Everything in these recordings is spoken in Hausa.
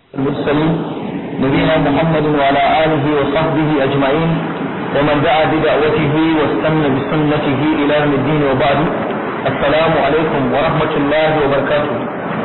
المرسلين نبينا محمد وعلى آله وصحبه أجمعين ومن دعا بدعوته واستنى بسنته إلى يوم الدين وبعد السلام عليكم ورحمة الله وبركاته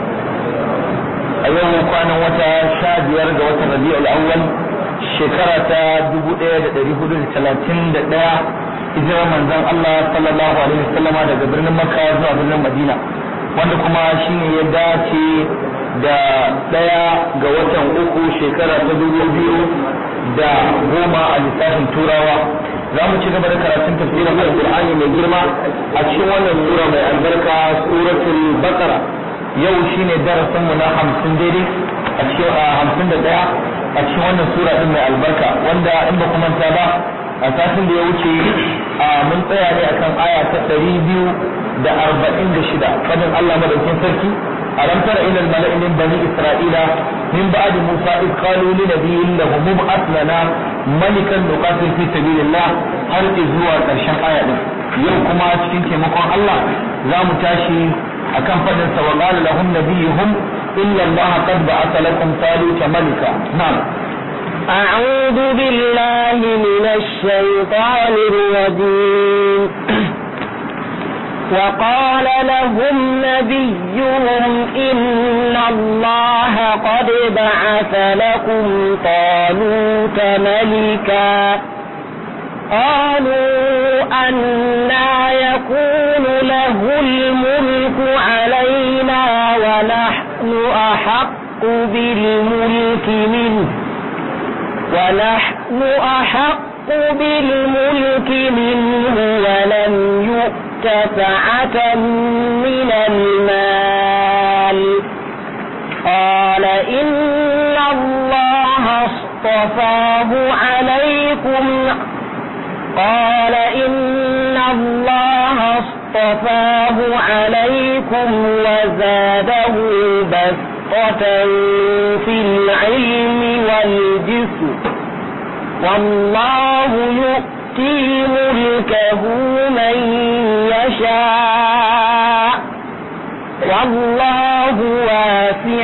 أيوم كان وتا شاد يرجع وتا ربيع الأول شكرة دبو إيه دري حدود ثلاثين دقيقة hijirar manzon Allah sallallahu alaihi wasallam daga birnin Makka zuwa birnin Madina wanda kuma shine ya dace da ɗaya ga watan uku shekara ta dubu biyu da goma a lissafin turawa za mu ci gaba da karatun tafsirin alƙur'ani mai girma a cikin wannan sura mai albarka suratul baqara yau shine darasin mu na hamsin daidai a cikin hamsin da ɗaya a cikin wannan sura din mai albarka wanda in ba kuma ta ba a satin da ya wuce mun tsaya ne akan aya ta ɗari biyu da arba'in da shida fadin Allah madaukin sarki ألم تر إلى الملأ من بني إسرائيل من بعد موسى إذ قالوا لنبي له مبعث لنا ملكا نقاتل في سبيل الله هل إزوا كرشان آية يوم كما cikin taimakon Allah za mu tashi akan fadin sa wa qala lahum nabiyuhum illa Allah qad ba'atha lakum taluta malika na'am أعوذ بالله من الشيطان الرجيم وقال لهم نبيهم إن الله قد بعث لكم طالوت ملكا قالوا أنا يكون له الملك علينا ونحن أحق بالملك منه ونحن أحق بالملك منه ولم يؤت سعة من المال قال إن الله اصطفاه عليكم قال إن الله اصطفاه عليكم وزاده بسطة في العلم والجسم والله يؤتي ملكه من يشاء والله واسع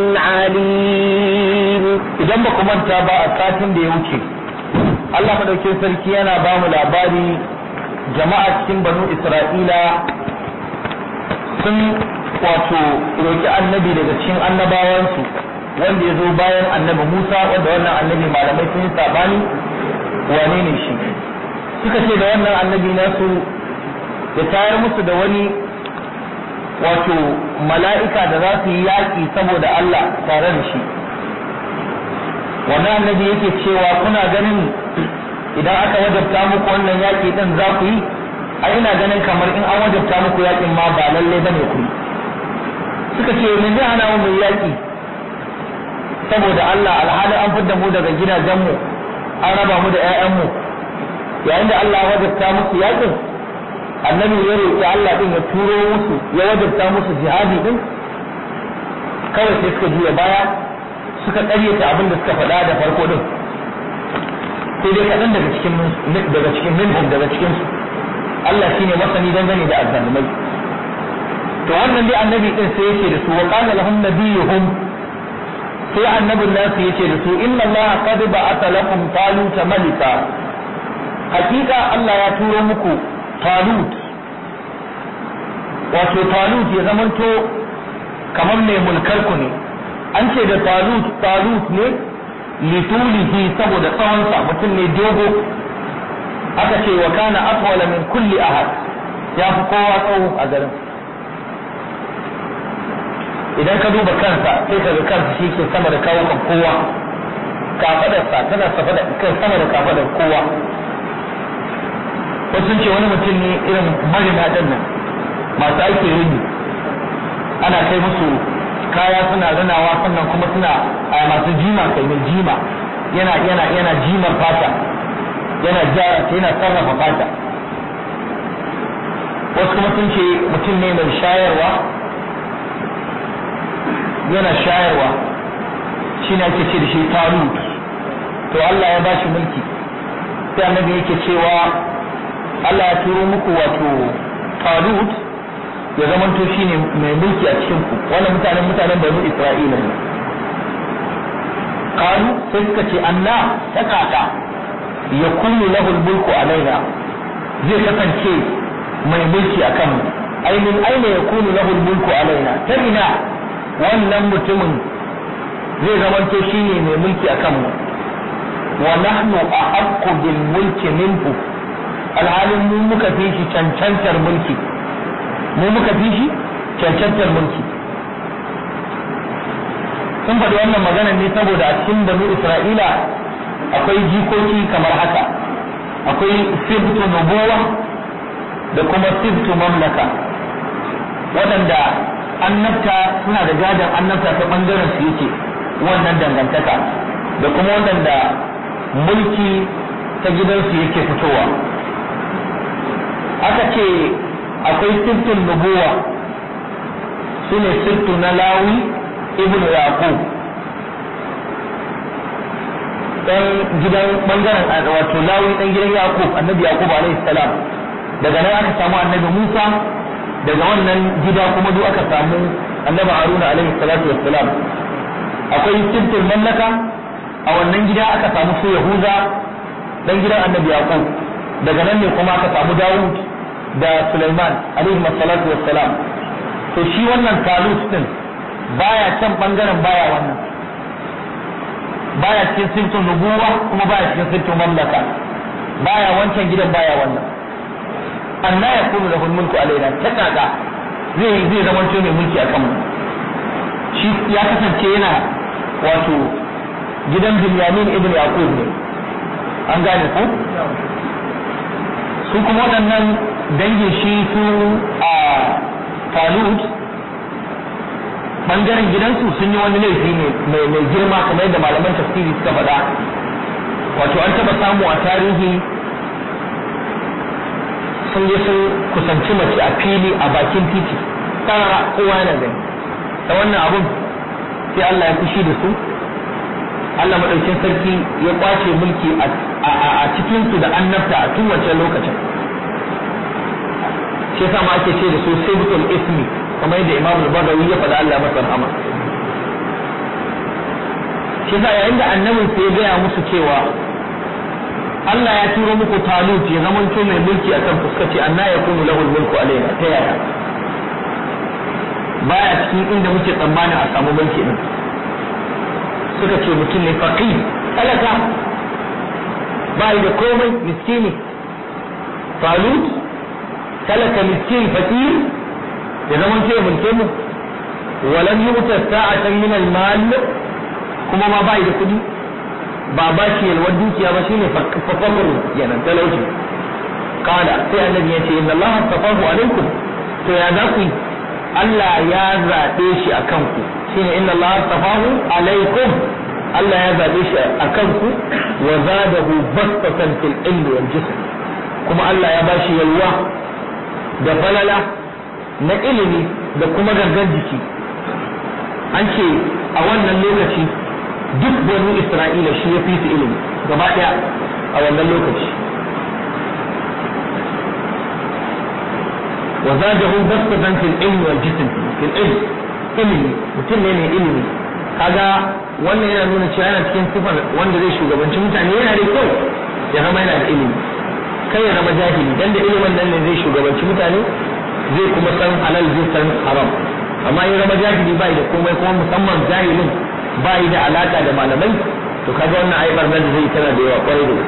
عليم idan ba ku manta ba a satin da ya wuce Allah madaukin sarki yana ba mu labari jama'a cikin banu Isra'ila sun wato roki annabi daga cikin annabawansu wanda ya zo bayan annabi Musa wanda wannan annabi malamai sun yi sabani wane ne shi suka ce da wannan annabi nasu ya tayar musu da wani wato mala'ika da za su yi yaƙi saboda Allah tare da shi wannan annabi yake cewa kuna ganin idan aka wajabta muku wannan yaƙi din za ku yi a ina ganin kamar in an wajabta muku yaƙin ma ba lallai bane ku yi suka ce me zai hana mu yaƙi saboda Allah alhali an fidda mu daga gidajenmu an raba mu da 'ya'yanmu yayin da Allah ya wajabta musu yaƙin annabi ya roƙi Allah din ya turo musu ya wajabta musu jihadi din kawai sai suka juya baya suka ƙaryata abin da suka faɗa da farko din sai dai kaɗan daga cikin daga cikin minhum daga cikin su Allah shine masani dangane da azzalumai to wannan dai annabi din sai yake da su wa qala lahum nabiyuhum sai annabin nasu yace da su inna Allah qad ba'atha lakum taluta malika hakika Allah ya turo muku talut wato talut ya zamanto kamar mai mulkar ku ne an ce da talut talut ne litulihi saboda tsawonsa mutum ne dogo aka ce wa kana atwala min kulli ahad ya fi kowa tsawo a garin idan ka duba kansa sai ka ga kansa shi ke sama da kawo kan kowa kafadarsa tana kan sama da kafadar kowa wasu ce wani mutum ne irin marina ɗin nan masu aiki rini ana kai musu kaya suna rinawa sannan kuma suna a masu jima kai mai jima yana yana yana jimar fata yana jara ta yana sarrafa fata wasu kuma sun ce mutum ne mai shayarwa yana shayarwa shi ne ake ce da shi talut to Allah ya bashi mulki sai annabi yake cewa Allah ya turo muku wato talut ya zama to shine mai mulki a cikin ku wannan mutanen mutanen banu Isra'ila ne qalu sai suka ce anna ta kaka yakunu lahu mulku alaina zai kasance mai mulki akan mu ai min aina yakunu lahu mulku alaina ta ina wannan mutumin zai zamanto shine mai mulki akan mu wa nahnu ahaqqu bil mulki minhu alhalin mu muka fi shi cancantar mulki mu muka fi shi cancantar mulki sun faɗi wannan magana ne saboda a cikin banu isra'ila akwai jikoki kamar haka akwai sibtu nubuwa da kuma sibtu mamlaka waɗanda annabta suna da gadon annabta ta ɓangaren su yake wannan dangantaka da kuma waɗanda mulki ta gidansu yake fitowa aka ce akwai sibtun nubuwa su ne sibtu na lawi ibn yaqub dan gidan bangaren wato lawi dan gidan yaqub annabi yaqub alaihi salam daga nan aka samu annabi musa daga wannan gida kuma duk aka samu annabi haruna alaihi salatu wassalam akwai sibtul mallaka a wannan gida aka samu su yahuza dan gidan annabi yaqub daga nan ne kuma aka samu dawud da sulaiman alaihi salatu wassalam to shi wannan talut din baya can bangaren baya wannan baya cikin sirtun nubuwa kuma baya cikin sirtun mamlaka baya wancan gidan baya wannan anna ya kunu da mulku alaina ta kaka zai zai zama mai mulki akan mu shi ya kasance yana wato gidan Binyamin ibn Yaqub ne an gane ko su kuma waɗannan dangin shi su a Talut bangaren gidansu sun yi wani laifi ne mai girma kamar yadda malaman tafsiri suka faɗa wato an taɓa samu a tarihi sun je sun kusanci mace a fili a bakin titi tsara kowa yana gani da wannan abun sai Allah ya fushi da su Allah maɗaukin sarki ya kwace mulki a cikinsu da annabta a tun wancan lokacin shi yasa ma ake ce da su sibtul ismi kamar yadda Imam al-Bagawi ya faɗa Allah masa rahama shi yasa yayin da annabin sai ya gaya musu cewa Allah ya turo muku talut ya zamanto mai mulki a kan fuskaci anna ya kunu lahu mulku alaina ta yaya baya cikin inda muke tsammanin a samu mulki din suka ce mutum ne faqi talaka ba da komai miskini talut talaka miskin fakir ya zama ce mulke mu walam yuta sa'atan min al-mal kuma ma bai da kudi ba ba shi yalwar dukiya ba shine fakakuru yanan talauci kala sai annabi ya ce inna Allah tafahu alaikum to ya za ku Allah ya zaɓe shi a kanku shine inna Allah tafahu alaikum Allah ya zaɓe shi a kanku wa zadahu bastatan fil ilmi wal jism kuma Allah ya bashi yalwa da falala na ilimi da kuma gangan jiki an ce a wannan lokaci duk banu isra'ila shi ya fi su ilimi gaba ɗaya a wannan lokaci wa zajahu basatan fil ilmi wal jism fil ilm ilimi mutum ne mai ilimi kaga wannan yana nuna cewa yana cikin sifar wanda zai shugabanci mutane yana da kyau ya zama yana da ilimi kai ya zama jahili dan da ilimin nan ne zai shugabanci mutane zai kuma san halal zai san haram amma ya zama jahili bai da komai kuma musamman jahilin bai da alaka da malamai to kaga wannan ai barnar da zai tana da yawa kwarai da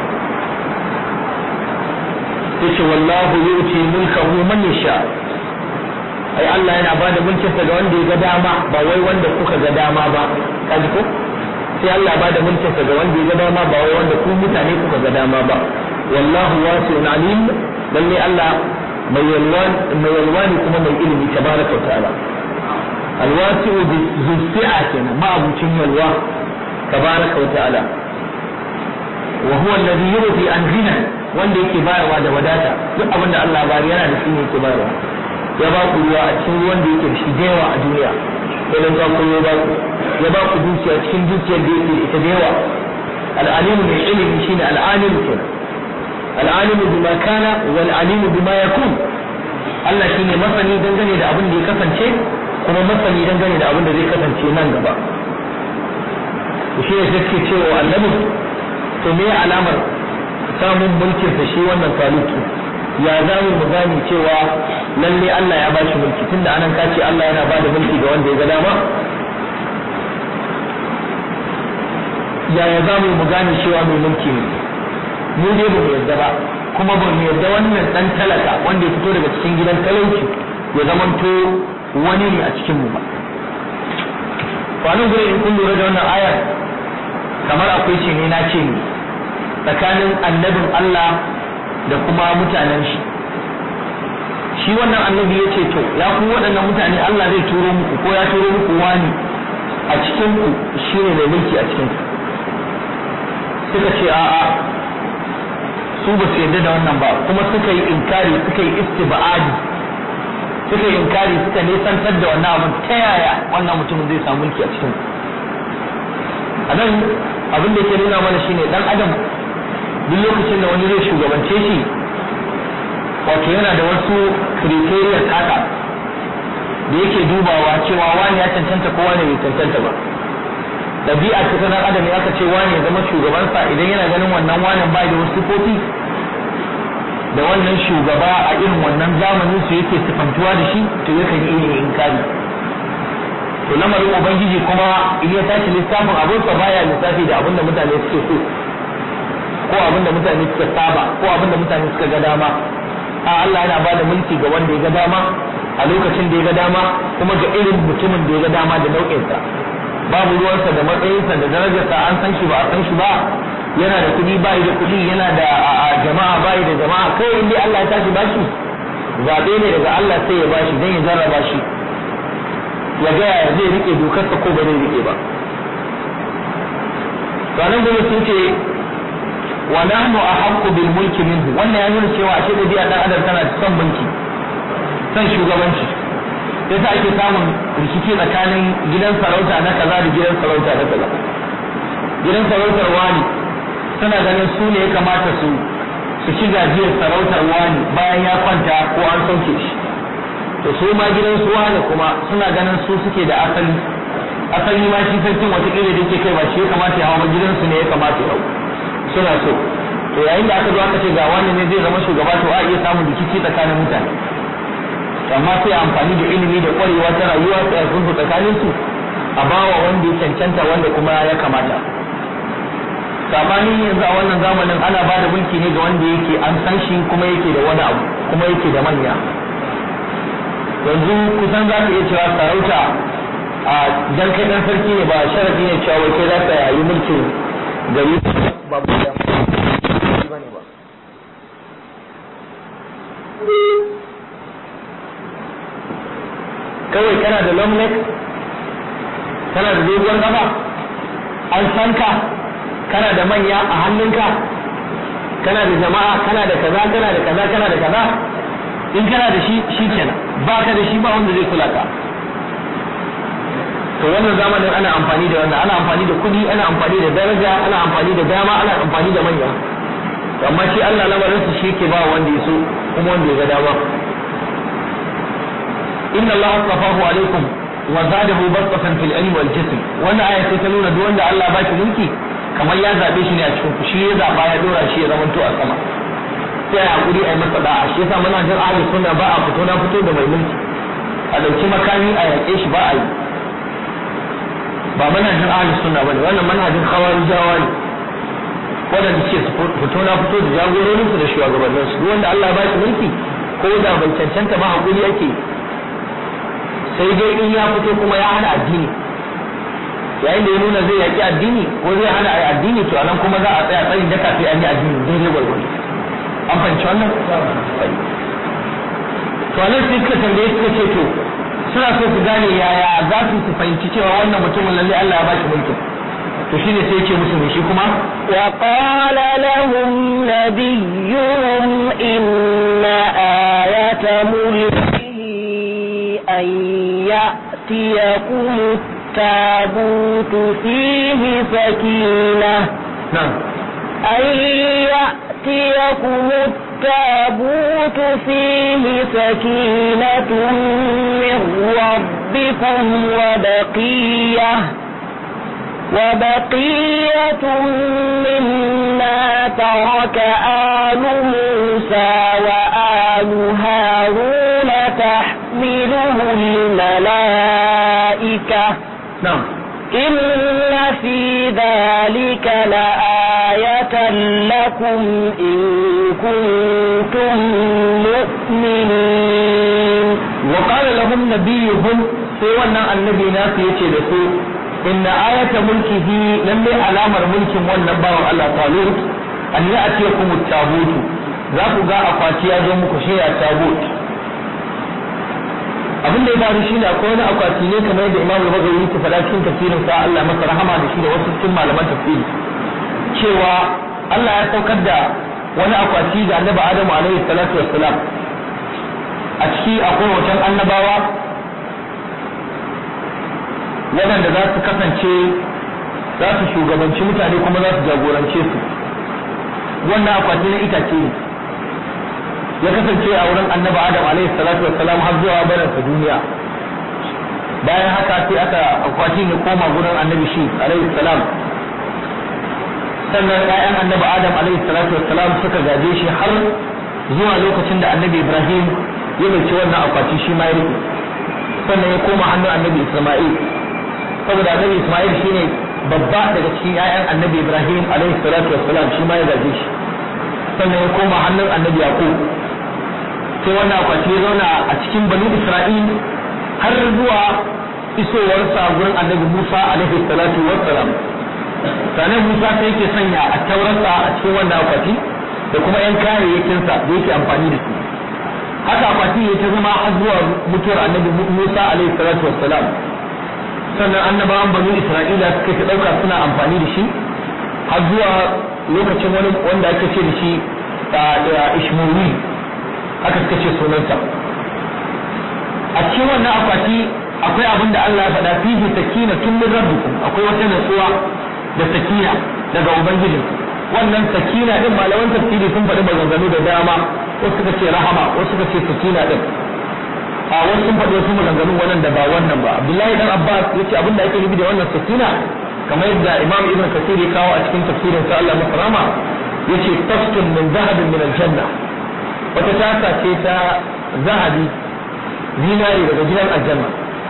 yace wallahu yu'ti mulkahu man yasha ai Allah yana bada mulkin sa ga wanda ya ga dama ba wai wanda kuka ga dama ba kaji ko sai Allah bada mulkin sa ga wanda ya ga dama ba wai wanda ku mutane kuka ga dama ba wallahu wasi'un alim lalle Allah mai yalwani kuma mai ilimi tabaraka wa ta'ala alwasi'u zusi'a kenan ma abucin yalwa tabaraka wa ta'ala wa huwa alladhi yu'ti an ghina wanda yake bayarwa da wadata duk abin da Allah bari yana da shi ne yake bayarwa ya ba ku ruwa a cikin ruwan da yake da shi da yawa a duniya idan ka ku ya ba ku ya ba ku dukiya cikin dukiyar da yake ita da yawa al'alimu mai ilimi shine al'alimu kenan al'alimu bima kana wal alimu bima yakun Allah shine masani dangane da abin da ya kasance kuma masani dangane da abin da zai kasance nan gaba shi ne suke cewa annabi to me alamar samun mulkin sa shi wannan taluki ya za mu gane cewa lalle Allah ya bashi mulki tunda anan ka ce Allah yana bada mulki ga wanda ya ga dama yaya za mu gane cewa mai mulki ne mu dai ba mu yarda ba kuma ba mu yarda wannan dan talaka wanda ya fito daga cikin gidan talauci ya zamanto wani ne a cikin mu ba kwanan gure in kun lura da wannan ayar kamar akwai ce ne na ce ne tsakanin annabin Allah da kuma mutanen shi shi wannan annabi ya ce to ya ku waɗannan mutane Allah zai turo muku ko ya turo muku wani a cikin ku shine mai mulki a cikin ku suka ce a'a su ba su yarda da wannan ba kuma suka yi inkari suka yi istibadi suka yi inkari suka nesantar da wannan abin ta yaya wannan mutumin zai samu mulki a cikin a nan abin da ke nuna mana shine dan adam duk lokacin da wani zai shugabance shi wato yana da wasu criteria kaka da yake dubawa cewa wani ya cancanta ko wani bai cancanta ba ɗabi'a ta sanar adam ya ce wani ya zama shugabansa idan yana ganin wannan wanin bai da wasu kofi da wannan shugaba a irin wannan zamanin su yake sifantuwa da shi to yakan yi irin inkari to lamarin ubangiji kuma in ya tashi lissafin abinsa baya lissafi da abinda mutane suke so ko abinda mutane suka saba ko abinda mutane suka ga dama a Allah yana ba da mulki ga wanda ya ga dama a lokacin da ya ga dama kuma ga irin mutumin da ya ga dama da nau'insa babu ruwansa da matsayinsa da darajarsa an san shi ba a san shi ba yana da kuɗi bai da kuɗi yana da jama'a bai da jama'a kai in dai Allah ya tashi bashi zaɓe ne daga Allah sai ya bashi dan ya jarraba shi ya ga ya zai rike dokarsa ko ba zai rike ba sanan gobe sun ce wa nahnu ahaqqu bil mulki minhu wannan ya nuna cewa ashe da biya dan adam tana son mulki son shugabanci sai sa ake samun rikici tsakanin gidan sarauta na kaza da gidan sarauta na kaza gidan sarautar wani suna ganin su ne ya kamata su su ci gajiyar sarautar wani bayan ya kwanta ko an sauke shi to su ma gidan su wani kuma suna ganin su suke da asali asali ma shi sarkin watakila da yake kai ba shi ya kamata ya hawa gidansu ne ya kamata ya hau suna so to yayin da aka zo aka ce ga wani ne zai zama shugaba to a iya samun rikici tsakanin mutane amma sai amfani da ilimi da kwarewa ta rayuwa sai a sulhu tsakanin su a bawa wanda ya cancanta wanda kuma ya kamata sabani yanzu a wannan zamanin ana ba da mulki ne ga wanda yake an san shi kuma yake da wani abu kuma yake da manya yanzu kusan za ka iya cewa sarauta a dan kai dan sarki ne ba sharafi ne cewa wai kai za ka yi mulkin gari ba mu da bane ba kawai kana da long neck kana da dogon gaba an san ka kana da manya a hannunka kana da jama'a kana da kaza kana da kaza kana da kaza in kana da shi shi kenan ba ka da shi ba wanda zai kula ka to wannan zamanin ana amfani da wannan ana amfani da kuɗi ana amfani da daraja ana amfani da dama ana amfani da manya amma shi Allah lamarinsa shi ke ba wanda ya so kuma wanda ya ga dama inna Allah astafahu alaikum wa zadahu basatan fil ilmi wal jism wannan aya sai ta nuna duk wanda Allah ba shi mulki kamar ya zabe shi ne a cikin ku shi ya zaba ya dora shi ya zamanto a sama sai a hakuri a yi masa da'a shi yasa muna jin ahli sunna ba a fito na fito da mai mulki a dauki makami a yaƙe shi ba a yi ba manhajin ahli sunna bane wannan manhajin khawarijawa ne wadanda suke fito na fito da jagororin su da shugabannin su wanda Allah ba shi mulki ko da bai cancanta ba hakuri yake sai dai in ya fito kuma ya hana addini yayin da ya nuna zai yaki addini ko zai hana a addini to anan kuma za a tsaya tsayin daka sai an yi addini daidai gwargwado an fahimci wannan to anan sai suka tambaye suka ce to suna so su gane yaya za su su fahimci cewa wannan mutumin lalle Allah ya ba shi mulkin to shine sai yake musu ne shi kuma wa qala lahum nabiyuhum inna ayata mulkihi an ya'tiyakum التابوت فيه سكينة نعم أن يأتيكم التابوت فيه سكينة من ربكم وبقية وبقية مما ترك آل موسى وآل هارون تحمله الملائكة na'am إن في ذلك لآية لكم إن كنتم مؤمنين وقال لهم نبيهم sai wannan annabi nasu yace da su inna ayata mulkihi lalle alamar mulkin wannan bawan Allah Talut an ya atiya kuma tabutu za ku ga akwati ya zo muku shi ya tabut abin da ya faru shine akwai wani akwati ne kamar yadda Imam Al-Bukhari yake faɗa cikin tafsirin sa Allah masa rahama da shi da wasu cikin malaman tafsiri cewa Allah ya saukar da wani akwati ga Annabi Adamu alaihi salatu wassalam a ciki akwai wajen annabawa waɗanda za su kasance za su shugabanci mutane kuma za su jagorance su wannan akwati na itace ne ya kasance a wurin annabi adam alaihi salatu wassalam har zuwa barinsa duniya bayan haka sai aka akwatin ya koma gurin annabi shi alaihi salam sannan ƴaƴan annabi adam alaihi salatu wassalam suka gaje shi har zuwa lokacin da annabi ibrahim ya bace wannan akwati shi ma ya rike sannan ya koma hannun annabi isma'il saboda annabi isma'il shine babba daga cikin ƴaƴan annabi ibrahim alaihi salatu wassalam shi ma ya gaje shi sannan ya koma hannun annabi yaqub sai wannan akwati ya zauna a cikin banu isra'il har zuwa isowarsa gurin annabi musa alaihi salatu wassalam sannan musa sai yake sanya a taurarsa a cikin wannan akwati da kuma yan kayayyakinsa da yake amfani da su haka akwati ya ta zama har zuwa mutuwar annabi musa alaihi salatu wassalam sannan annabawan banu isra'ila suka ta dauka suna amfani da shi har zuwa lokacin wani wanda ake ce da shi ishmuri haka suka ce sunansa a cikin wannan akwati akwai abin da Allah ya faɗa fihi sakina tun min rabbikum akwai wata natsuwa da sakina daga ubangiji wannan sakina din malaman tafsiri sun faɗi maganganu da dama wasu suka ce rahama wasu suka ce sakina din a wasu sun faɗi wasu maganganu wannan da ba wannan ba Abdullahi dan Abbas yace abin da ake nufi da wannan sakina kamar yadda Imam Ibn Kathir ya kawo a cikin tafsirin sa Allah masa rahama yace tafsirun min zahabin min aljanna wata tasa ce ta zahabi zinari daga gidan aljanna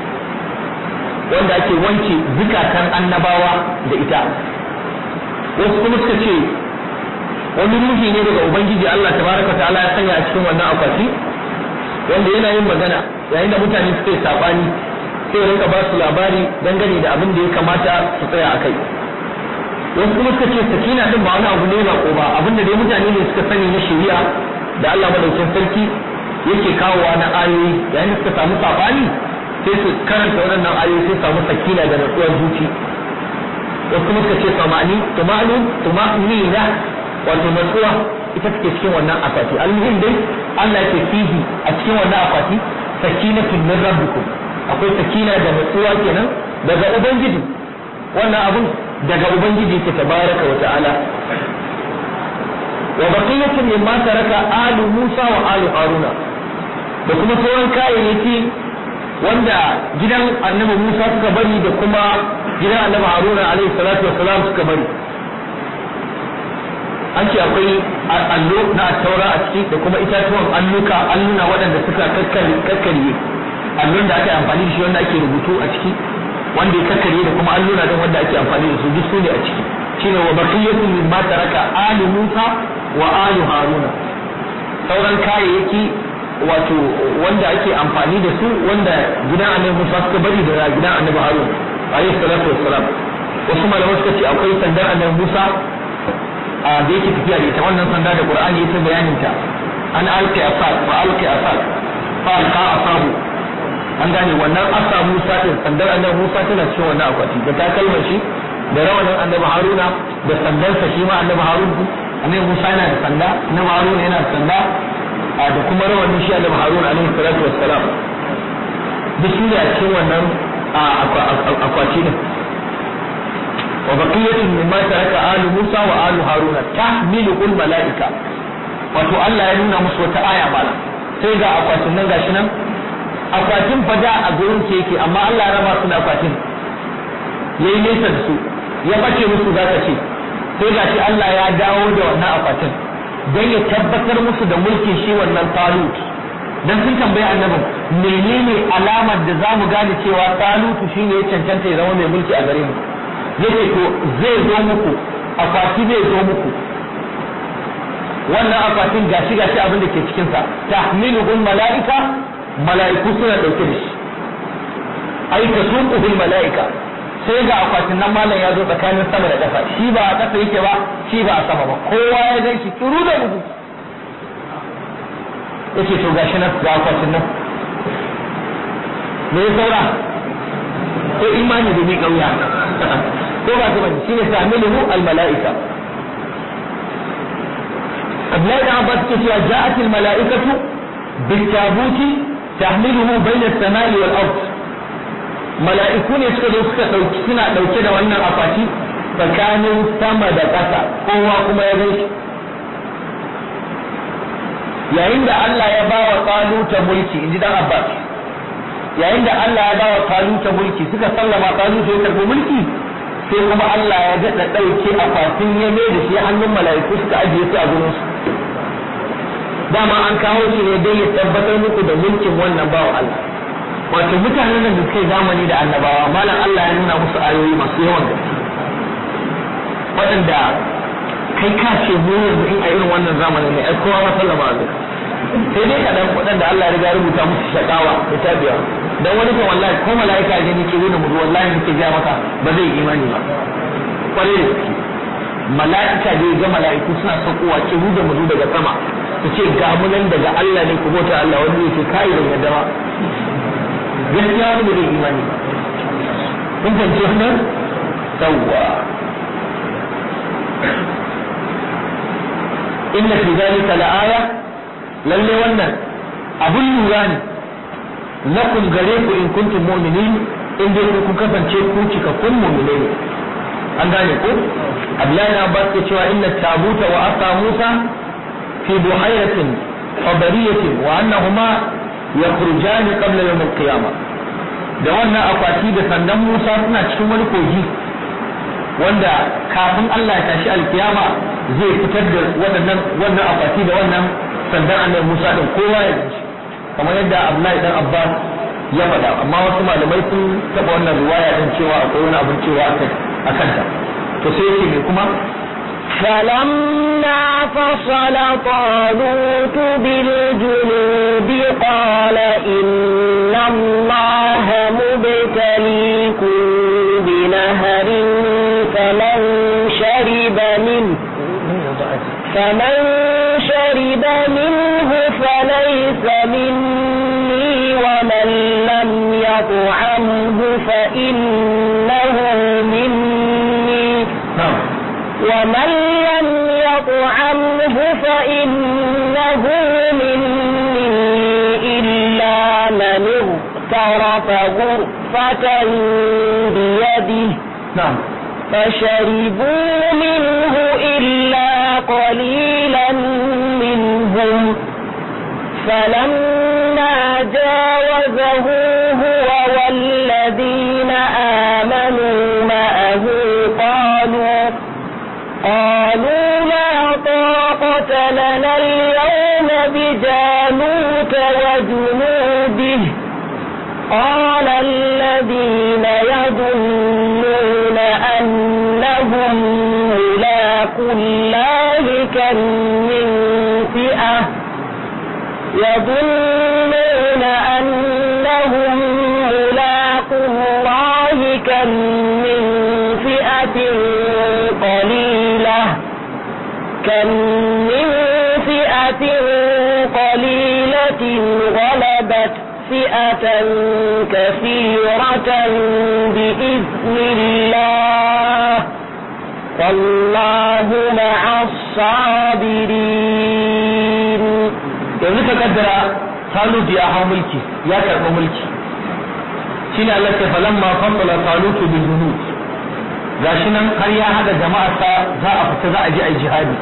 wanda ake wanke zukatan annabawa da ita wasu kuma suka ce wani ruhi ne daga ubangiji Allah tabaraka ta'ala ya sanya a cikin wannan akwati wanda yana yin magana yayin da mutane suka yi sabani sai ya rinka ba su labari dangane da abin da ya kamata su tsaya a kai wasu kuma suka ce sakina din ba wani abu ne ba ko ba abin da dai mutane ne suka sani na shari'a da Allah madaukin sarki yake kawowa na ayoyi yayin da suka samu sabani sai su karanta waɗannan ayoyi sai samu sakina da natsuwar zuci wasu kuma suka ce samani tuma'nu tuma'nina wato natsuwa ita take cikin wannan akwati almuhim dai Allah yake fihi a cikin wannan akwati sakinatun min rabbikum akwai sakina da natsuwa kenan daga ubangiji wannan abun daga ubangiji ke tabaraka wa ta'ala wa baqiyatun mimma taraka alu Musa wa alu Haruna da kuma sauran kayayyaki wanda gidan annabi Musa suka bari da kuma gidan annabi Haruna alaihi salatu wassalam suka bari an ce akwai allo na taura a ciki da kuma itatuwan alluka alluna waɗanda suka kakkarye allon da aka yi amfani da shi wanda ake rubutu a ciki wanda ya kakkarye da kuma alluna don wanda ake amfani da su duk su ne a ciki shine wa baqiyatu mimma taraka ali Musa wa ali Haruna sauran kayayyaki wato wanda ake amfani da su wanda gidan annabi Musa suka bari da gidan annabi Harun alayhi salatu wassalam wasu malamai suka ce akwai sandar annabi Musa a da yake tafiya da ita wannan sanda da Qur'ani ya ta bayanin ta an alqi asad fa alqi asad fa alqa asabu an gane wannan asa Musa din sandar annabi Musa tana cikin wannan akwati da takalmar shi da rawanin annabi Haruna da sandarsa shi ma annabi Harun annabi Musa yana da sanda annabi Haruna yana da sanda da kuma rawanin shi annabi Harun alaihi salatu wassalam duk su ne a cikin wannan akwati din wa baqiyatun mimma taraka alu Musa wa alu Haruna tahmilu al malaika wato Allah ya nuna musu wata aya bala sai ga akwatin nan gashi nan akwatin fada a gurin ke yake amma Allah ya raba su da akwatin yayi nesa da su ya bace musu zaka ce sai ga shi Allah ya dawo da wannan akwatin don ya tabbatar musu da mulkin shi wannan talut dan sun tambayi annabin menene alamar da za mu gane cewa talutu shine ya cancanta ya zama mai mulki a gare mu yace to zai zo muku akwati zai zo muku wannan akwatin gashi gashi abin da ke cikin sa tahmiluhul malaika mala'iku suna dauke da shi ai tasuquhul malaika sai ga akwatin nan malam ya zo tsakanin sama da ƙasa shi ba a ƙasa yake ba shi ba a sama ba kowa ya gan shi turu da gudu yace to gashi nan ga akwatin nan me ya saura ko imani da ni kauya ko ba ta bane shine ta'miluhu al mala'ika Abdullahi da Abbas ke cewa ja'at al mala'ikatu bil tabuti tahmiluhu bayna as-sama'i wal ard mala'iku ne suka zo suka dauki suna dauke da wannan akwati tsakanin sama da ƙasa kowa kuma ya gaishe yayin da Allah ya ba wa taluta mulki inji dan Abbas yayin da Allah ya ba wa taluta mulki suka sallama taluta ya karbi mulki sai kuma Allah ya daɗa ɗauke akwatin ya mai da shi hannun mala'iku suka ajiye su a gurin su dama an kawo shi ne dai ya tabbatar muku da mulkin wannan bawa Allah wato mutanen nan da suka yi zamani da annabawa malam Allah ya nuna musu ayoyi masu yawan gaske waɗanda kai ka ce mu yanzu in a irin wannan zamanin ne ai kowa masallama a zaka sai dai kaɗan waɗanda Allah ya riga rubuta musu shakawa da tabiya dan wani kan wallahi ko mala'ika ne nake nuna mu wallahi nake ga maka ba zai yi imani ba kwarai da gaske mala'ika da ga mala'iku suna saukowa ki da mu daga sama su ce ga mu nan daga Allah ne ku bauta Allah wani yake kai da yadda ba gaskiya wani ba zai imani ba kun fahimci wannan sawwa inna fi zalika la'aya lalle wannan abun lura ne lakum gare ku in kuntum mu'minin in dai kun kasance ku cikakkun mu'minai ne an gane ko Abdullahi na Abbas ke cewa inna tabuta wa asa Musa fi buhayratin fadariyatin wa annahuma yakhrujani qabla yawm al-qiyamah da wannan akwati da sandan Musa suna cikin wani kogi wanda kafin Allah ya tashi alkiyama zai fitar da waɗannan wannan akwati da wannan sandan annabi Musa din kowa ya ji kamar yadda Abdullahi dan Abbas ya faɗa amma wasu malamai sun taɓa wannan riwaya din cewa akwai wani abin cewa a kanta to sai yake me kuma فلما فصل طالوت بالجنود قال إن الله مبتليكم بنهر فمن شرب منه فمن شرب منه فليس مني ومن لم يطعمه فإنه مني na'am ومن لم يطعمه فإنه مني إلا من اغترف غرفة بيده na'am فشربوا منه إلا قليلا منهم فلما جاوزه هو والذين آمنوا معه قالوا قالوا لا طاقة لنا اليوم بجانوت وجنوده قال الذين يظنون أنهم ملاقو الله كم من فئة يظنون أنهم ملاقو الله كم من فئة قليلة كم من فئة قليلة غلبت فئة كثيرة بإذن الله والله مع الصابرين yanzu ka kaddara Talut ya hau mulki ya karɓi mulki shine Allah ke falan ma fasala Talut bil junud gashi nan har ya hada jama'arsa za a fita za a je a yi jihadi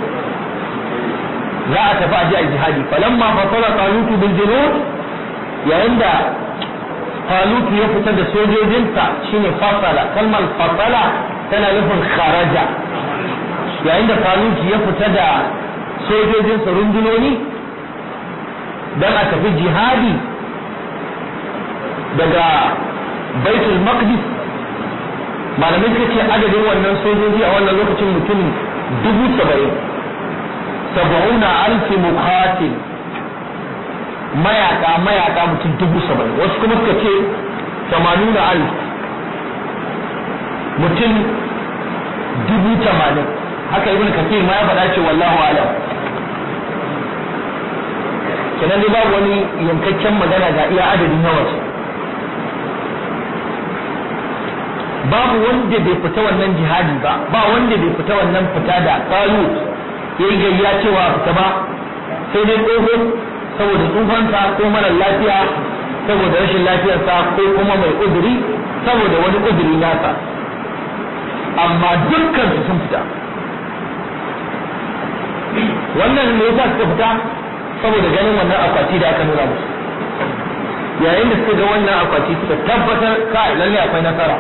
za a tafi a je a yi jihadi falan ma fasala Talut bil junud yayin da Talut ya fita da sojojinsa shine fasala kalmar fasala tana nufin kharaja yayin da faruki ya fita da sojojinsa rundunoni don a tafi jihadi daga baitul maqdis malamai suka ce adadin wannan sojoji a wannan lokacin mutum dubu saba'in saba'una alfi muqatil mayaka mayaka mutum dubu saba'in wasu kuma suka ce tamanuna alf mutum dubu tamanin haka ibn kasir ma ya faɗa ce wallahu alam kenan dai babu wani yankakken magana ga iya adadin yawansu babu wanda bai fita wannan jihadi ba ba wanda bai fita wannan fita da kalu ya yi gayya cewa fita ba sai dai tsoho saboda tsufansa ko mara lafiya saboda rashin lafiyarsa ko kuma mai uzuri saboda wani uzuri nasa amma dukkan su sun fita wannan ne yasa suka fita saboda ganin wannan akwati da aka nuna musu yayin da suka ga wannan akwati suka tabbatar ka lalle akwai nasara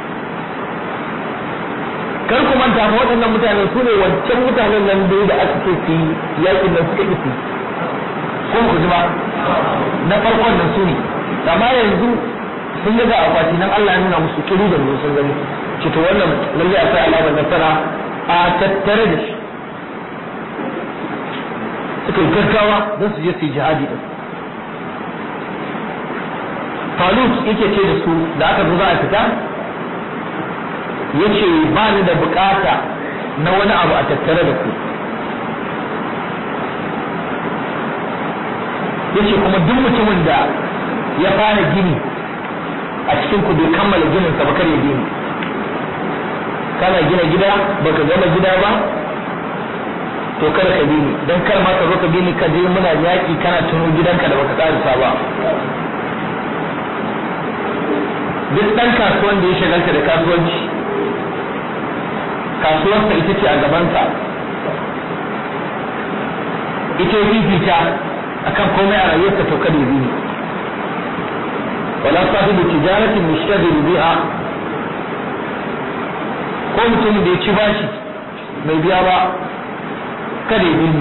kar ku manta fa waɗannan mutane su ne wancan mutanen nan da da aka ce su yakin nan suka isi ko ku ji ba na farkon nan su ne amma yanzu sun ga akwati nan Allah ya nuna musu kiru da sun gani ce to wannan lalle akwai alamar nasara a tattare da shi suka yi gaggawa don su je su yi jihadi din Falut yake ce da su da aka zo za a fita yace ba ni da bukata na wani abu a tattare da ku yace kuma duk mutumin da ya fara gini a cikin ku bai kammala ginin sa ba kar ya gini kana gina gida baka gama gida ba to kada ka bi ni dan kar ma ka zo ka bi ni ka je muna yaki kana tuno gidanka da baka karisa ba duk dan kasuwan da ya shagalta da kasuwanci kasuwarsa ita ce a gabansa ita ya fifita akan komai a rayuwarsa to kada ya bi ni wala sahibu tijaratin mushtagil biha ko mutum da ya ci bashi mai biya ba kada ya bi ni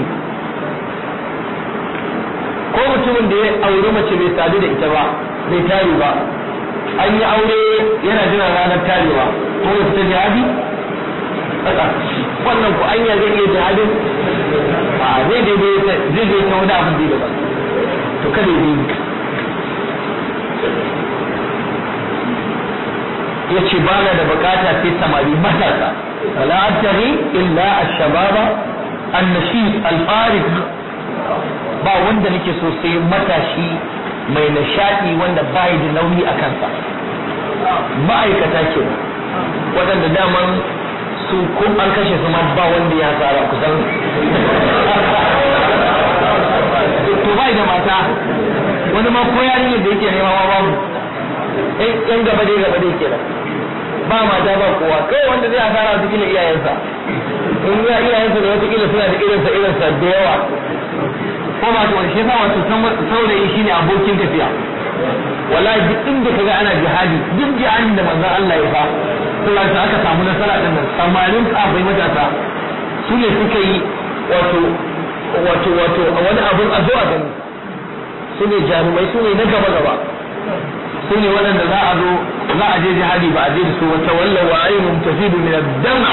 ko mutumin da ya aure mace bai sadu da ita ba bai tare ba an yi aure yana jiran ranar tarewa ko ya fita jihadi wannan ku anya zai iya jihadin a zai daidai zai zai ta wani abin da daban to kada ya yi ya ce ba na da bukata sai samari matasa wala abtaghi illa ash-shababa an-nashid al-farid ba wanda nake so sai matashi mai nishadi wanda bai da nauyi a kansa ma'aikata ke waɗanda daman su ko an kashe su ma ba wanda ya tsara kusan to bai da mata wani ma ko yarinyar da yake nema ma babu yan gaba dai gaba dai kenan ba mata ba kowa kai wanda zai asara wata kila iyayensa in ya iyayensa da wata kila suna da irinsa irinsa da yawa ko ba ta wani shi yasa wato saurayi shine abokin tafiya wallahi duk inda kaga ana jihadi duk jihadin da manzon Allah ya fa Allah ta aka samu nasara din nan samarin sahabbai matasa su ne suka yi wato wato wato wani abun a zuwa gani su ne jarumai su ne na gaba gaba su ne waɗanda za a zo za a je jihadi ba a je da su wata walla wa ayyuhum tafidu min ad-dam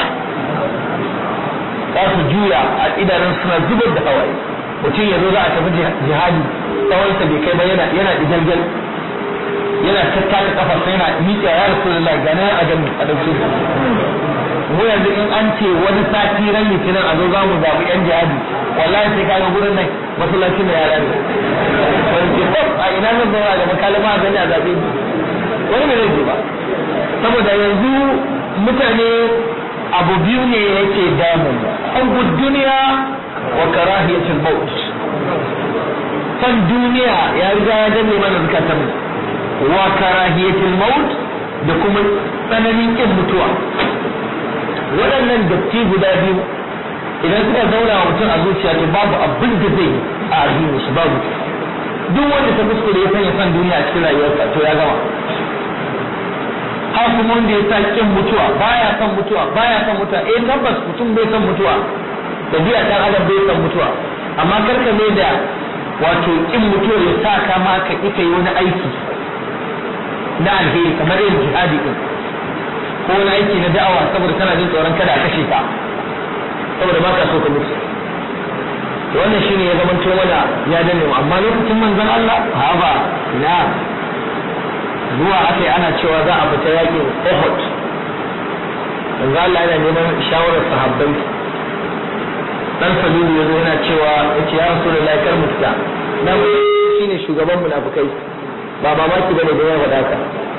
za su juya a idanun suna zubar da hawaye mutum ya zo za a tafi jihadi tsawonsa bai kai ba yana yana digalgal yana tattaka kafar sai yana miƙa ya rasulullahi ga nan a gani a dauke mu yanzu in an ce wani sati ran litinin a zo za mu zaɓi yan jihadi wallahi sai kaga gurin nan masallacin da yara ne wani ce ko a ina zan zauna ga makalama a gani a zaɓe ni wani bai zai ba saboda yanzu mutane abu biyu ne yake damun an duniya wa karahiyatul maut san duniya ya riga ya danne mana zukatan wa karahiyatul maut da kuma tsananin kin mutuwa waɗannan datti guda biyu idan suka zauna wa mutum a zuciya to babu abin da zai a addini shi babu duk wanda ta kuskure ya sanya san duniya a cikin rayuwarsa to ya gama ha kuma wanda ya sa kin mutuwa baya son mutuwa baya son mutuwa eh tabbas mutum bai son mutuwa dabi'a dan adam bai son mutuwa amma karka mai da wato kin mutuwa ya sa ka ma ka ita yi wani aiki na alheri kamar yin jihadi din ko wani aiki na da'awa saboda kana jin tsoron kada a kashe ka saboda ba ka so ka mutu to wannan shine ya zama mana ya dane mu amma lokacin manzon Allah ha ba ina zuwa akai ana cewa za a fita yakin Uhud manzon Allah yana neman shawarar sahabbai dan Sabilu yazo yana cewa yace ya Rasulullahi kar mu fita dan shine shugaban munafikai ba mamaki bane da ya faɗa ka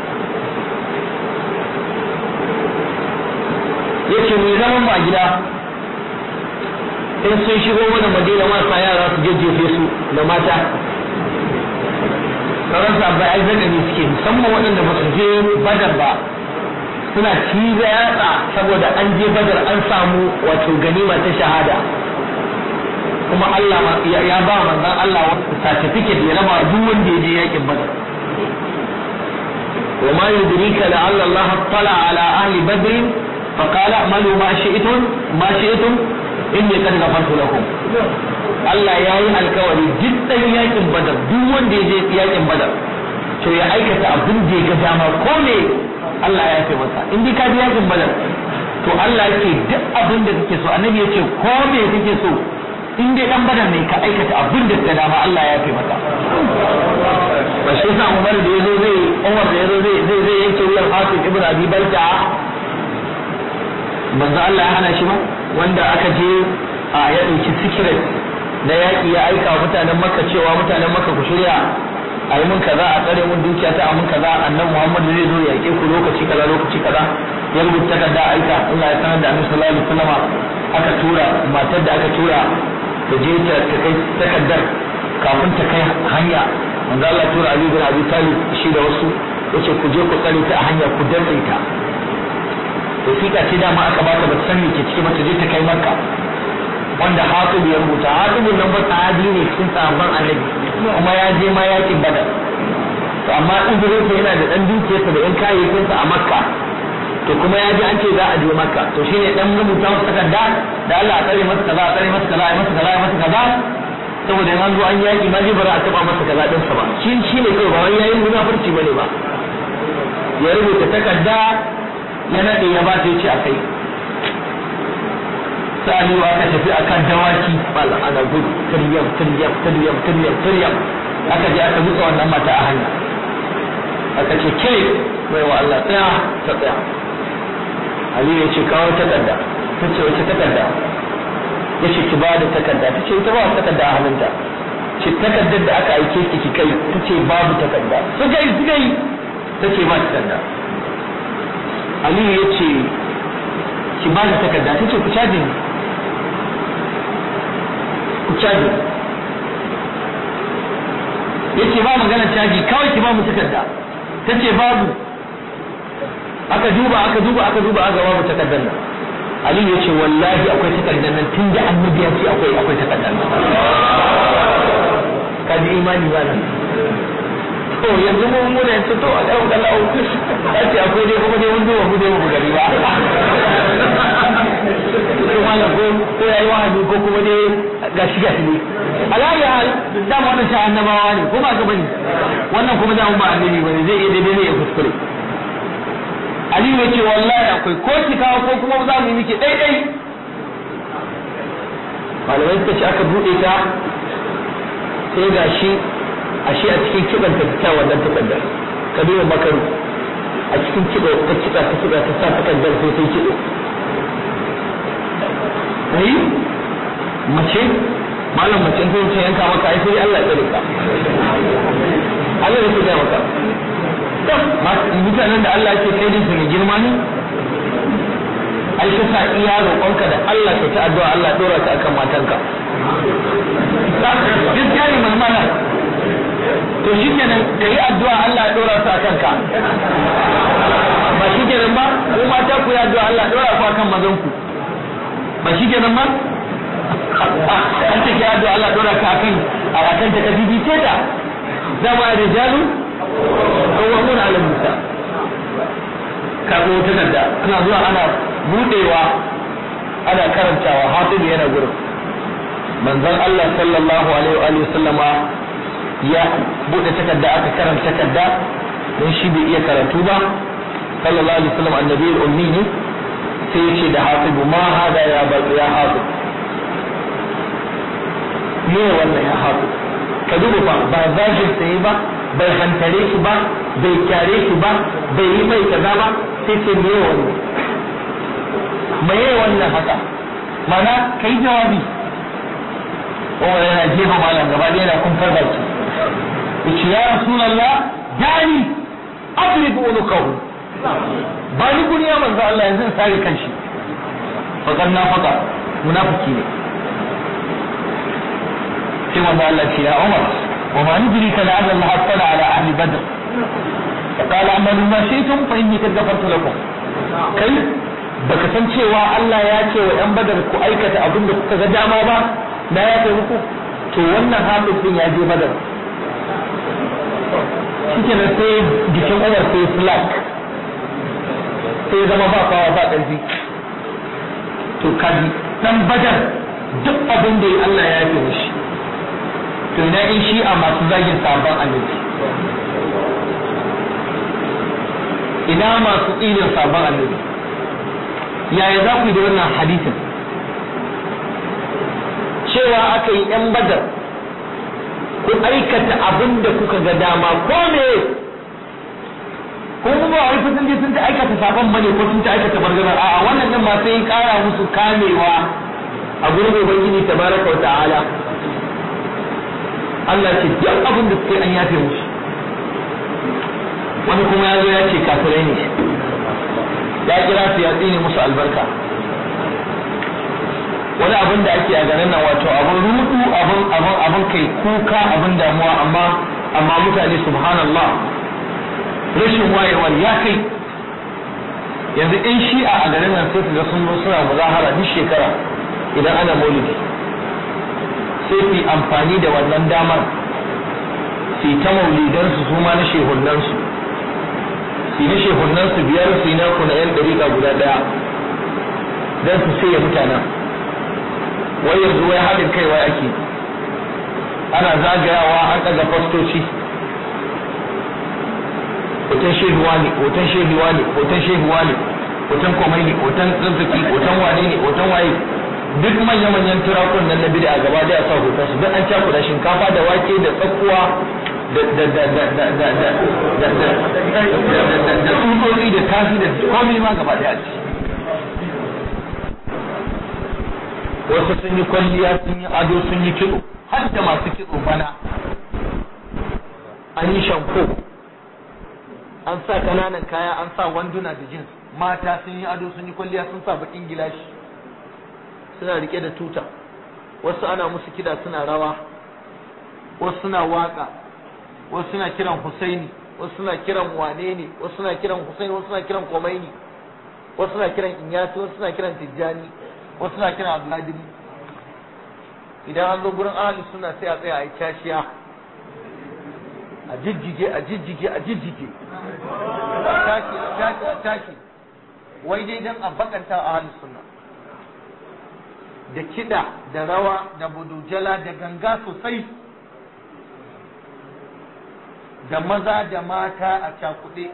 yace mu zaman ba gida in sun shigo mana madina marasa yara su jajjefe su da mata sauran sabbai ai zakari suke musamman waɗanda ba su je badar ba suna ciza yatsa saboda an je badar an samu wato ganima ta shahada kuma Allah ya ba manzon Allah wasu certificate ya raba duk wanda ya je yakin badar وما يدريك لعل الله اطلع على أهل بدر فقال اعملوا ما شئتم ما شئتم inni kad ghafartu lakum Allah ya yi alkawari jiddan yakin badar duk wanda ya je yakin badar to ya aikata abin da ya ga dama ko me Allah ya ce masa in dai ka je yakin badar to Allah yake duk abin da kake so annabi ya ce ko me kake so in dai dan badar ne ka aikata abin da ka dama Allah ya ce masa ba shi yasa Umar da yazo zai Umar da yazo zai zai zai yanke wuyan Hafiz ibn Abi Balta manzo Allah ya hana shi ba wanda aka je a ya ɗauki sikiret na yaƙi ya aika wa mutanen makka cewa mutanen makka ku shirya a yi mun kaza a tsare mun dukiya ta a mun kaza annan muhammadu zai zo yaƙe ku lokaci kaza lokaci kaza ya rubuta takarda aika Allah ya sanar da annabi sallallahu alaihi wasallam aka tura matar da aka tura ta je ta kai takardar kafin ta kai hanya manzo Allah tura Ali bin Abi Talib shi da wasu yace ku je ku tsare ta a hanya ku dantse ta wasiƙa ce dama aka bata ba san me ke ciki ba ta je ta kai makka wanda hatibu ya rubuta hatibun nan ba sahabi ne cikin sahabban annabi kuma ya je ma yakin badar to amma uzurin sa yana da dan dukiyarsa da yan kayayyakin sa a makka to kuma ya ji an ce za a je makka to shine dan rubuta masa takarda da Allah a tsare masa kaza a tsare masa kaza a masa kaza a masa kaza saboda in an zo an yaki ma zai bara a taba masa kaza din sa ba shi shine kawai ba wani yayin munafurci bane ba ya rubuta takarda ya naɗe ya ba ta ce a kai sa'ani aka tafi akan dawaki bala ana gudu tiryam tiryam tiryam tiryam tiryam aka je aka buka wannan mata a hanya aka ce ke mai wa Allah tsaya ta tsaya Ali ya ce kawo takarda ta ce wace takarda ya ce ki ba da takarda ta ce ita ba takarda a hannunta ce takardar da aka aike ki ki kai ta ce babu takarda suka yi suka yi ta ce ba takarda Aliyu ya ce ki ba da takarda ta ce ku caji ni ku caji ya ce ba magana caji kawai ki ba mu takarda ta ce babu aka duba aka duba aka duba aka babu takardar nan Aliyu ya ce wallahi akwai takardar nan tun da annabi ya ce akwai akwai takardar nan ka ji imani ba nan to yanzu mun muna yanzu to a ɗau da lau ya ce akwai dai kuma dai mun duba mu dai mu gari ba ko malam ko ko yayi wahabi ko kuma dai gashi gashi ne alayi hal da mu wannan sha annabawa ne ko ba ka bane wannan kuma da mu ba annabi bane zai iya daidai ne ya kuskure Aliyu ya ce wallahi akwai ko ki kawo ko kuma za mu yi miki daidai malamai suka ce aka buɗe ta sai ga shi ashe a cikin kiban ta ta wannan takardar kabiru makaru a cikin kiba ta kiba ta kiba ta sa takardar sai sai kido ai mace malam mace ko ce yanka maka ai sai Allah ya tsare ka Allah ya tsare maka to mutanen da Allah ke kai din su ne girma ne ai ka sa iya roƙonka da Allah ka ta addu'a Allah dora ka akan matanka gaskiya ne mamana to shi kenan ka yi addu'a Allah ya dora su a kanka ba shi kenan ba ko mata ku yi addu'a Allah ya dora ku akan mazan ku ba shi kenan ba an ce ki addu'a Allah ya dora ka akan a akan ta kabibi ce ta dama rijalu qawwamun 'ala nisa wata takarda ana zuwa ana budewa ana karantawa hafizu yana gurin manzon Allah sallallahu alaihi wa sallama ya bude takarda aka karanta takarda don shi bai iya karatu ba sallallahu alaihi wasallam annabi ummi ne sai yace da hafizu ma hada ya ba ya hafiz me wannan ya hafiz ka duba fa ba zagin sai ba bai hantare shi ba bai kyare shi ba bai yi mai kaza ba sai ce me wannan me wannan haka mana kai jawabi Umar yana jefa malam gaba ɗaya yana kun farba shi yace ya rasulullah dani adrib unukahu ba ni guri ya manzo Allah yanzu in sare kanshi fakar na faka munafiki ne sai manzo Allah ce ya Umar wa ma nudri ka la Allah hasala ala ahli badr فقال اعملوا ما شئتم فاني قد غفرت لكم kai baka san cewa Allah ya ce wa yan badar ku aikata abin da kuka ga dama ba na ya kai muku to wannan hafiz din ya je badar shike nan sai jikin Umar sai slack sai zama ba kawa ba ƙarfi to kaji dan badar duk abin da Allah ya yi mishi to ina in shi a masu zagin sabon annabi ina masu tsinin sabon annabi yaya za ku yi da wannan hadisin cewa aka yi yan badar ku aikata abin da kuka ga dama ko me ko kuma ba wai sun je sun ta aikata sabon bane ko sun ta aikata bargazar a'a wannan nan ma sai kara musu kamewa a gurin ubangiji tabaraka wa ta'ala Allah ce duk abin da suka yi an yafe musu wani kuma ya zo ya ce kafirai ne ya kira su ya tsine musu albarka wani abin da ake a garin nan wato abin rudu abin abin abin kai kuka abin damuwa amma amma mutane subhanallah rashin wayewar ya kai yanzu in shi'a a garin nan sai ga sun zo suna muzahara duk shekara idan ana maulidi sai su amfani da wannan damar su ta maulidansu su ma na shehunansu su na shehunansu biyar su na kuna yan dariƙa guda ɗaya don su sai mutanen wai yanzu wai haɗin kai wai ake ana zagayawa an ɗaga fastoci hoton shehuwa ne hoton shehuwa ne hoton shehuwa ne hoton komai ne hoton tsintsiki hoton wane ne hoton waye duk manya-manyan turakun nan na bida a gaba da a sa hoton su duk an cakuɗa shinkafa da wake da tsakuwa da tsutsotsi da tafi da komai ma gaba da ci wasu sun yi kwalliya sun yi ado sun yi kitso har da masu kitso bana an yi shanko an sa kananan kaya an sa wanduna da jins mata sun yi ado sun yi kwalliya sun sa bakin gilashi suna rike da tuta wasu ana musu kida suna rawa wasu suna waka wasu suna kiran husaini wasu suna kiran wane ne wasu suna kiran husaini wasu suna kiran komaini wasu suna kiran inyati wasu suna kiran tijjani wasu suna kiran abdulhadim idan an zo gurin ahli suna sai a tsaya a yi cashiya a jijjige a jijjige a jijjige a tashi a tashi a tashi wai dai dan a bakanta a ahli sunna da kiɗa da rawa da budujala da ganga sosai da maza da mata a cakuɗe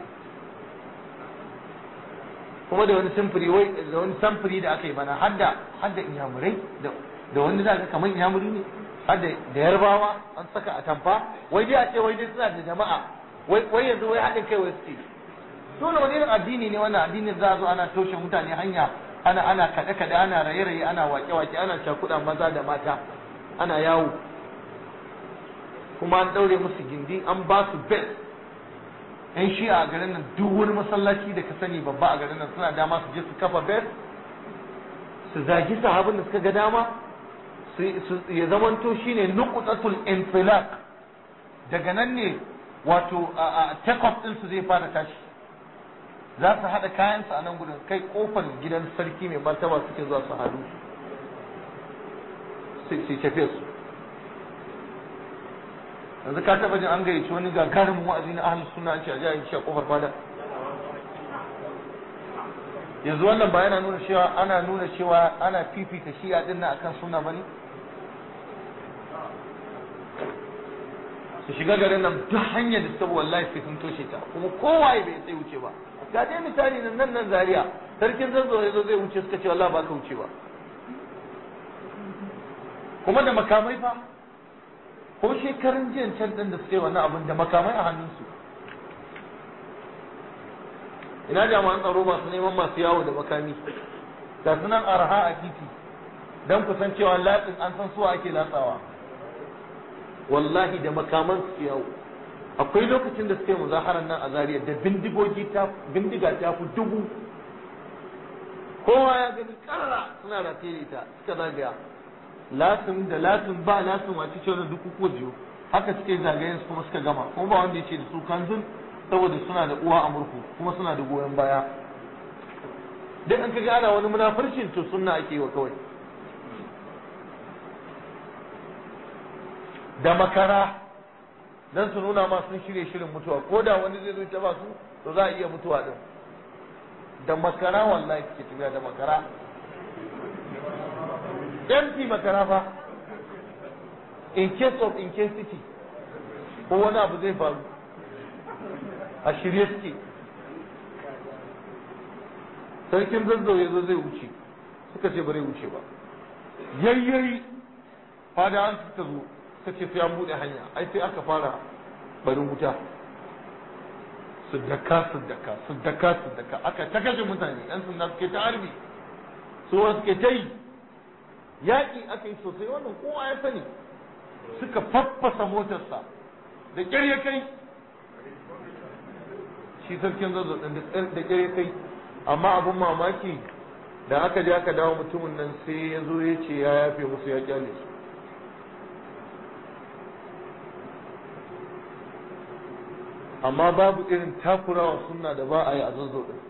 kuma da wani samfuri wai da wani samfuri da aka yi bana hadda hadda inyamurai da da wani zaka kamar inyamuri ne hadda da yarbawa an saka a tamfa wai dai a ce wai dai suna da jama'a wai wai yanzu wai haɗin kai wai suke dole wani irin addini ne wannan addinin za a zo ana toshe mutane hanya ana ana kaɗe kaɗe ana raye raye ana wake wake ana cakuɗa maza da mata ana yawo kuma an ɗaure musu gindi an ba su bel yan shi a garin nan duk wani masallaci da ka sani babba a garin nan suna dama su je su kafa bel su zagi sahabin da suka ga dama su ya zamanto shine nuqtatul infilaq daga nan ne wato take off din su zai fara tashi za su haɗa kayansu a nan gudun kai kofar gidan sarki mai martaba suke zuwa su hadu su tafiya su yanzu ka taba jin an gayyaci wani gagarumin wa'azi na ahlus sunna an ce a ji a yi shi a kofar fada yanzu wannan ba yana nuna cewa ana nuna cewa ana fifita shi'a din nan akan sunna bane su shiga garin nan duk hanyar da suka wallahi sai sun toshe ta kuma kowaye bai sai wuce ba ga dai misali nan nan nan zaria sarkin zanzo ya zo zai wuce suka ce wallahi ba ka wuce ba kuma da makamai fa ko shekarun jiyan can din da suke wannan abin da makamai a hannunsu ina jami'an tsaro masu neman masu yawo da makami ga sunan arha a titi don kusan cewa latsin an san suwa ake latsawa wallahi da makaman su yawo akwai lokacin da suke muzaharar nan a zariya da bindigogi ta bindiga ta fi dubu kowa ya gani karara suna rataye da ita suka zagaya latin da latin ba latin wace ce wani duk kuku jiyo haka suke zagayen su kuma suka gama kuma ba wanda ya ce da su kanzun saboda suna da uwa a murku kuma suna da goyon baya duk an kaga ana wani munafurcin to sunna ake yi wa kawai da makara dan su nuna ma sun shirye shirin mutuwa ko da wani zai zo ta ba su to za a iya mutuwa din da makara wallahi ke tafiya da makara empty makara fa in case of incasity ko wani abu zai faru a shirye suke sarkin zazzau ya zo zai wuce suka ce bare wuce ba yayyayi fada an suka zo suka ce sai an buɗe hanya ai sai aka fara barin wuta su daka su daka su daka su daka aka ta kashe mutane yan sanda suke ta harbi su wasu suke ta yi yaƙi aka yi sosai wannan kowa ya sani suka faffasa motarsa da ƙyar ya kai shi sarkin zazzau ɗin da ƙyar ya kai amma abin mamaki da aka je aka dawo mutumin nan sai ya zo ya ce ya yafe musu ya kyale su amma babu irin takurawa sunna da ba a yi a zazzau ɗin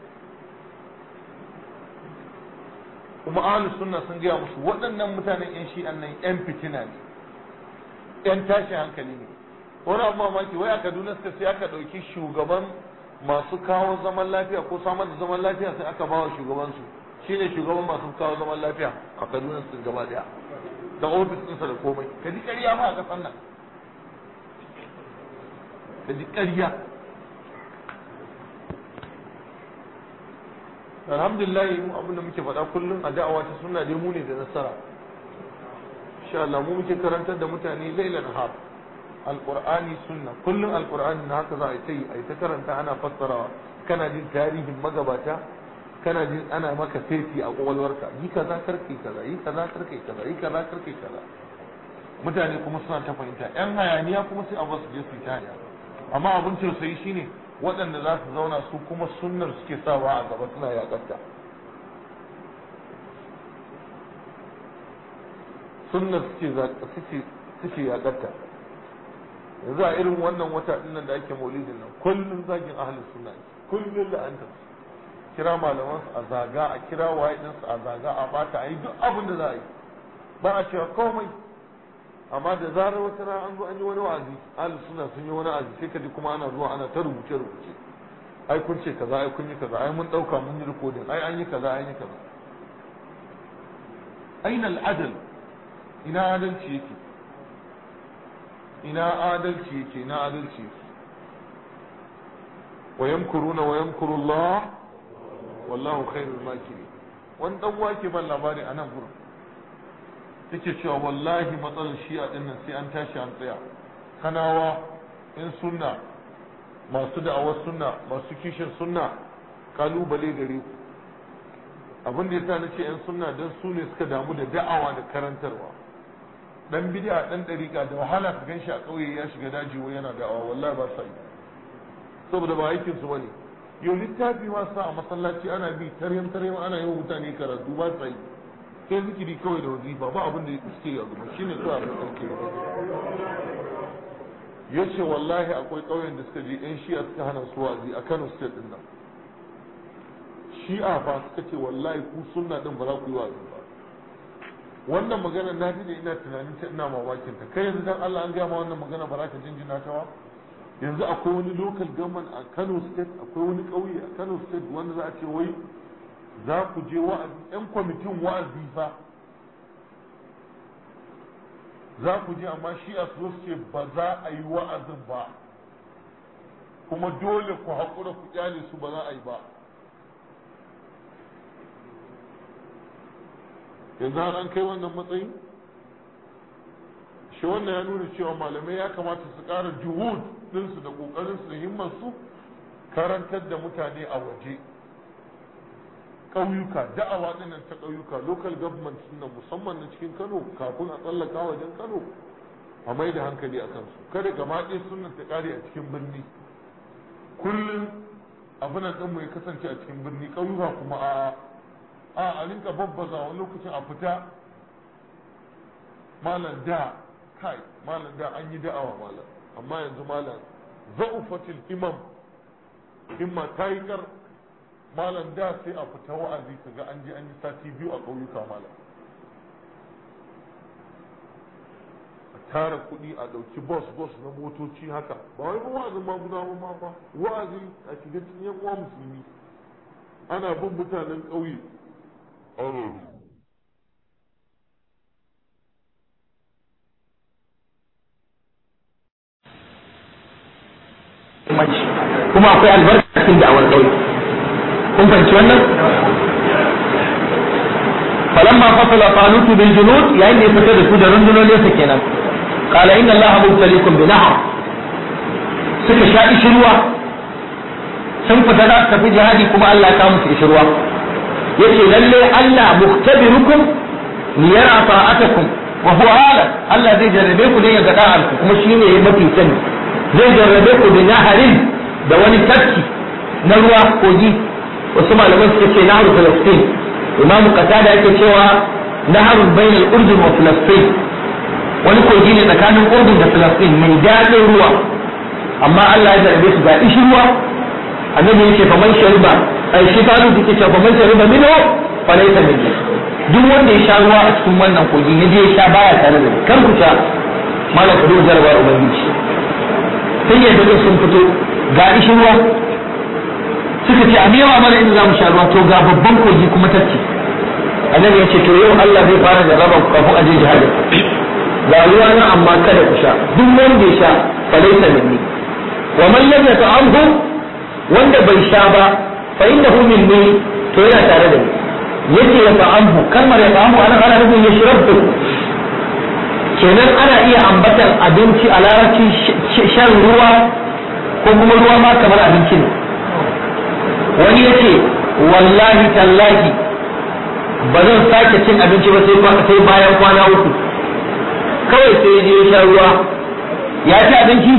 kuma ahlus sunna sun gaya musu waɗannan mutanen yan shi'an nan yan fitina ne yan tashin hankali ne wani abu mamaki wai a kaduna suka sai aka ɗauki shugaban masu kawo zaman lafiya ko samar da zaman lafiya sai aka bawa shugabansu shine shugaban masu kawo zaman lafiya a kaduna su gaba daya da ofis ɗinsa da komai ka ji ƙarya ma a ƙasar nan ka ji ƙarya alhamdulillah mu abin da muke faɗa kullum a da'awa ta sunna dai mu ne da nasara insha Allah mu muke karantar da mutane lailan har alqur'ani sunna kullum alqur'ani na haka za a yi a yi ta karanta ana fassarawa kana jin tarihin magabata kana jin ana maka saiti a kwakwalwarka yi kaza karkai kaza yi kaza karkai kaza yi kaza karkai kaza mutane kuma suna ta fahimta yan hayaniya kuma sai a basu je su yi ta amma abin tausayi shine waɗanda za su zauna su kuma sunnar suke sawa a gaba suna yaƙarta sunnar suke suke yaƙarta yanzu a irin wannan wata ɗinnan da ake maulidin nan kullum zagin ahalin sunna kullum la'antar kira malaman su a zaga a kira waye din su a zaga a bata a yi duk abin da za a yi ba a cewa komai amma da zarar wata rana an zo an yi wani wa'azi ahlus sunna sun yi wani wa'azi sai ka ji kuma ana zuwa ana ta rubuce rubuce ai kun ce kaza ai kun yi kaza ai mun dauka mun yi recording ai an yi kaza an yi kaza aina al'adal ina adalci yake ina adalci yake ina adalci yake wa yamkuruna wa yamkuru Allah wallahu khairul makirin wani dan wake ban labari a nan gurin take cewa wallahi matsalar shi'a din nan sai an tashi an tsaya kanawa in sunna masu da'awar sunna masu kishin sunna kalubale gare ku abin da yasa nace yan sunna dan su ne suka damu da da'awa da karantarwa dan bid'a dan dariƙa da wahala ka ganshi a ƙauye ya shiga daji wai yana da'awa wallahi ba sa yi saboda ba aikin su bane yau littafi ma sa a masallaci ana bi taryam taryam ana yi wa mutane karatu ba sa yi sai zikiri kawai da wazifa ba abin da suke yi a gaba shine kawai abin da suke yi ya ce wallahi akwai ƙauyen da suka je yan shi'a suka hana su wazi a kano state din nan shi'a fa suka ce wallahi ku sunna din ba za ku yi wazi ba wannan magana na ji da ina tunanin ta ina mamakin ta kai yanzu dan Allah an gaya ma wannan magana ba za ka jinjina ta ba yanzu akwai wani local government a Kano state akwai wani ƙauye a Kano state wanda za a ce wai za ku je wa'azi yan kwamitin wa'azi fa za ku je amma shi a su ce ba za a yi wa'azin ba kuma dole ku haƙura ku kyale su ba za a yi ba yanzu har an kai wannan matsayi shi wannan ya nuna cewa malamai ya kamata su ƙara juhud ɗinsu da ƙoƙarinsu da himmarsu karantar da mutane a waje ƙauyuka da'awa ɗinnan ta ƙauyuka local government nan musamman na cikin kano kafin a tsallaka wajen kano a mai da hankali a kansu kada gaba ɗaya sunan ta ƙare a cikin birni kullum abin ɗinmu ya kasance a cikin birni ƙauyuka kuma a a a rinka babbaza wani lokacin a fita malam da kai malam da an yi da'awa malam amma yanzu malam za'ufatil imam himma ta yi kar malam da sai a fita wa'azi ka ga an je an yi sati biyu a ƙauyuka malam a tara kuɗi a ɗauki bus bus na motoci haka ba wai ba wa'azin ma guda ba ba wa'azi a shiga cikin yan uwa musulmi ana bin mutanen ƙauye kuma akwai albarka cikin da'awar ƙauye kun fahimci wannan falamma fasala talut bil junud yayin da ya fita da su da rundunonin sa kenan qala inna allaha mubtaliikum bi nahr suka sha ishirwa sun fita za su tafi jihadi kuma Allah ya kawo musu ishirwa yace lalle Allah muhtabirukum liyara ta'atakum wa huwa ala Allah zai jarrabe ku ne ya ga da'arku kuma shine ya mafi sani zai jarrabe ku bi naharin da wani tafki na ruwa kogi wasu malaman suka ce naharu Falastin imamu qatada yake cewa naharun bainal urdun wa Falastin wani kogi ne tsakanin urdun da Falastin mai daɗin ruwa amma Allah ya jarrabe su ga ishi ruwa annabi yake faman shariba ai shi ta nufi ke cewa faman shariba minhu fa laysa minni duk wanda ya sha ruwa a cikin wannan kogi ya je ya sha baya tare da ni kar ku sha malam ku duba jarabar ubangiji sai ya daga sun fito ga ishi ruwa suka ce a mewa mana inda za mu sha ruwa to ga babban kogi kuma tacce annabi ya ce to yau Allah zai fara da raba kafin aje jihadin ga ruwa nan amma kada ku sha duk wanda ya sha fa laysa minni wa man lam yata'amhu wanda bai sha ba fa innahu minni to yana tare da ni yace ya ta'amhu kalmar ya ta'amhu ana ana nufin ya shirabu kenan ana iya ambatan abinci a larabci shan ruwa ko kuma ruwa ma kamar abinci ne wani yace wallahi tallahi ba zan sake cin abinci ba sai bayan kwana uku kawai sai je ya sha ruwa ya ci abinci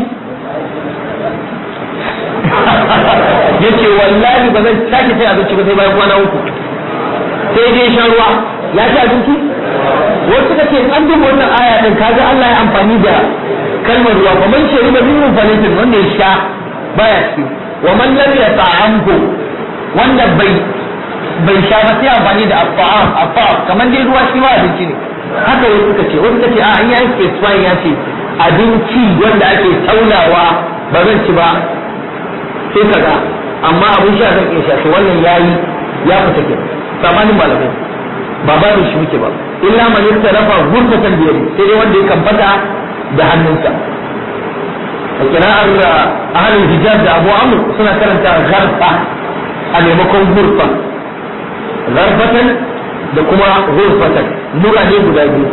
yace wallahi ba zan sake cin abinci ba sai bayan kwana uku sai dai shan ruwa ya ci abinci wasu suka ce an duba wannan aya din kaga Allah ya amfani da kalmar ruwa kuma man shariba minhu falatin wanda ya sha baya ci wa man lam yata'amhu wanda bai bai sha ba sai amfani da afa'am afa'am kamar dai ruwa shi ma abinci ne haka wasu suka ce wasu suka ce a an yi specify ya ce abinci wanda ake taunawa ba zan ci ba sai kaga amma abin sha zan iya sha to wannan yayi ya fita ke samanin malamai ba ba shi muke ba illa man yattarafa ghurfatan bi yadi sai dai wanda ya kambata da hannunsa a kira'ar ahlul hijaz da abu amr suna karanta gharfa a maimakon ghurfa gharfatan da kuma ghurfatan lura ne guda biyu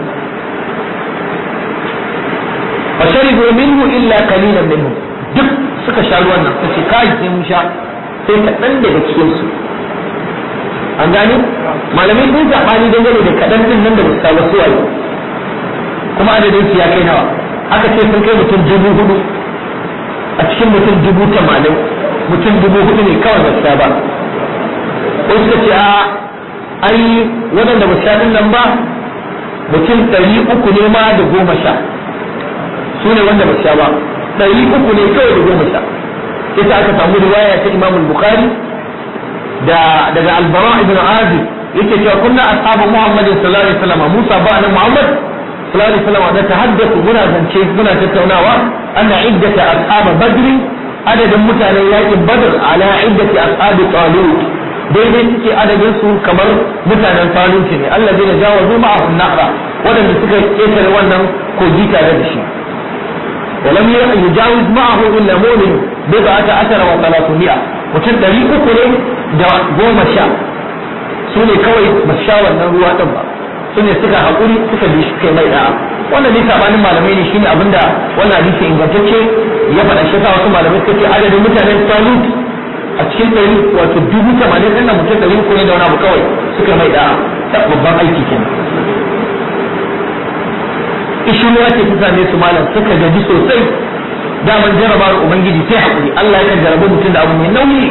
fa sharibu minhu illa qalilan minhu duk suka sha ruwan nan sai kai sai mun sha sai kaɗan daga cikin su an gane malamai sun zaɓani dangane da kaɗan din nan da ba su saba su waye kuma adadin su ya kai nawa aka ce sun kai mutum dubu hudu a cikin mutum dubu tamanin mutum dubu hudu ne kawai ba su sha ba ko suka ce a ai waɗanda ba su sha nan ba mutum ɗari uku ne ma da goma sha su ne wanda ba su sha ba ɗari uku ne kawai da goma sha ita aka samu riwaya ta imamul bukhari da daga albara ibn azib yake cewa kunna ashabu muhammad sallallahu alaihi wasallam musa ba nan muhammad sallallahu alaihi wasallam da tahaddathu muna zance muna tattaunawa anna iddata ashab badr adadin mutanen yakin badr ala iddati ashab talut daidai suke adadin su kamar mutanen falunci ne Allah zai jawazu ma'ahum nahra waɗanda suka ƙetare wannan kogi tare da shi ولم يجاوز معه إلا مؤمن بضعة عشر وثلاثمائة mutum ɗari uku ne da goma sha su ne kawai ba sha wannan ruwa ɗin ba su ne suka haƙuri suka bi shi kai mai da'a wannan ne sabanin malamai ne shine abinda wannan hadisi ingantacce ya faɗa shi wasu malamai suka ce adadin mutanen salut a cikin ɗari wato dubu tamanin ɗin mutum ɗari uku ne da wani abu kawai suka mai da'a babban aiki kenan ishirwa ce ta same su malam suka gaji sosai daman jarabawar ubangiji sai hakuri Allah yakan jarabi mutum da abu mai nauyi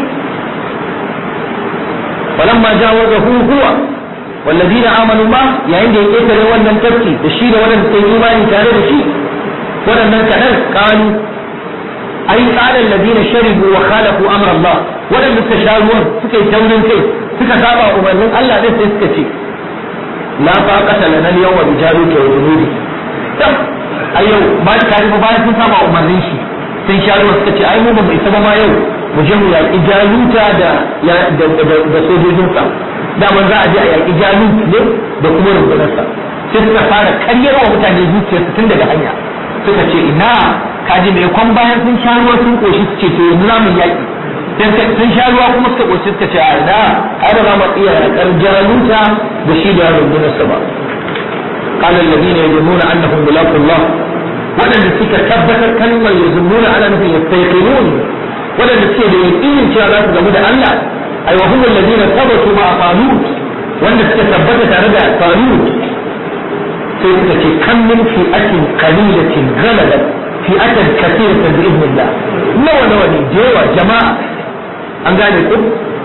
falamma jawazahu huwa والذين آمنوا ما yayin da ya ketare wannan tafki da shi da wannan sai imani tare da shi waɗannan kaɗan kanu ai tsarin ladina sharibu wa khalafu amr Allah waɗanda suka sha ruwan suka yi taurin kai suka saba umarnin Allah din sai suka ce la faqata lana al-yawma bi jaruti wa junudi a yau ba ta ba bayan sun saba umarnin shi sun sha ruwa suka ce ai mu ba mu isa ba ma yau mu je mu yaƙi jaluta da da sojojinsa daman za a je a yaƙi jalut ne da kuma rundunarsa sai suka fara karyar wa mutane zuciyarsu tun daga hanya suka ce ina kaji mai kwan bayan sun sha ruwa sun koshi su ce to yanzu za mu yaƙi sun sha ruwa kuma suka koshi suka ce a ina ai ba za mu iya yaƙar jaluta da shi da rundunarsa ba قال الذين يظنون انهم ملاقوا الله ولن تلك ثبت كلمة يظنون على انهم يستيقنون ولن تلك يقين شاء الله جمود الله اي وهم الذين ثبتوا مع طالوت ولن تلك ثبتت على طالوت سيدك كم من فئة قليلة غلبت فئة كثيرة بإذن الله نوى نوى جوا جماعة أن قال يقول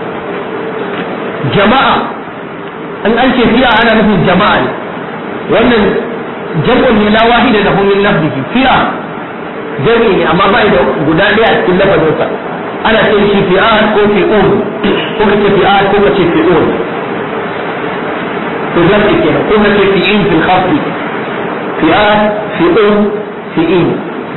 جماعة أن أنت فيها أنا مثل جماعة wannan jam'un ne la wahida da min lafzihi fi'a jami'i ne amma ba da guda daya a cikin lafazinsa ana ce shi fi'a ko fi'un ko ka ce fi'a ko ka ce fi'un to jam'i kenan ko ka ce fi'in fil khafdi fi'a fi'un fi'in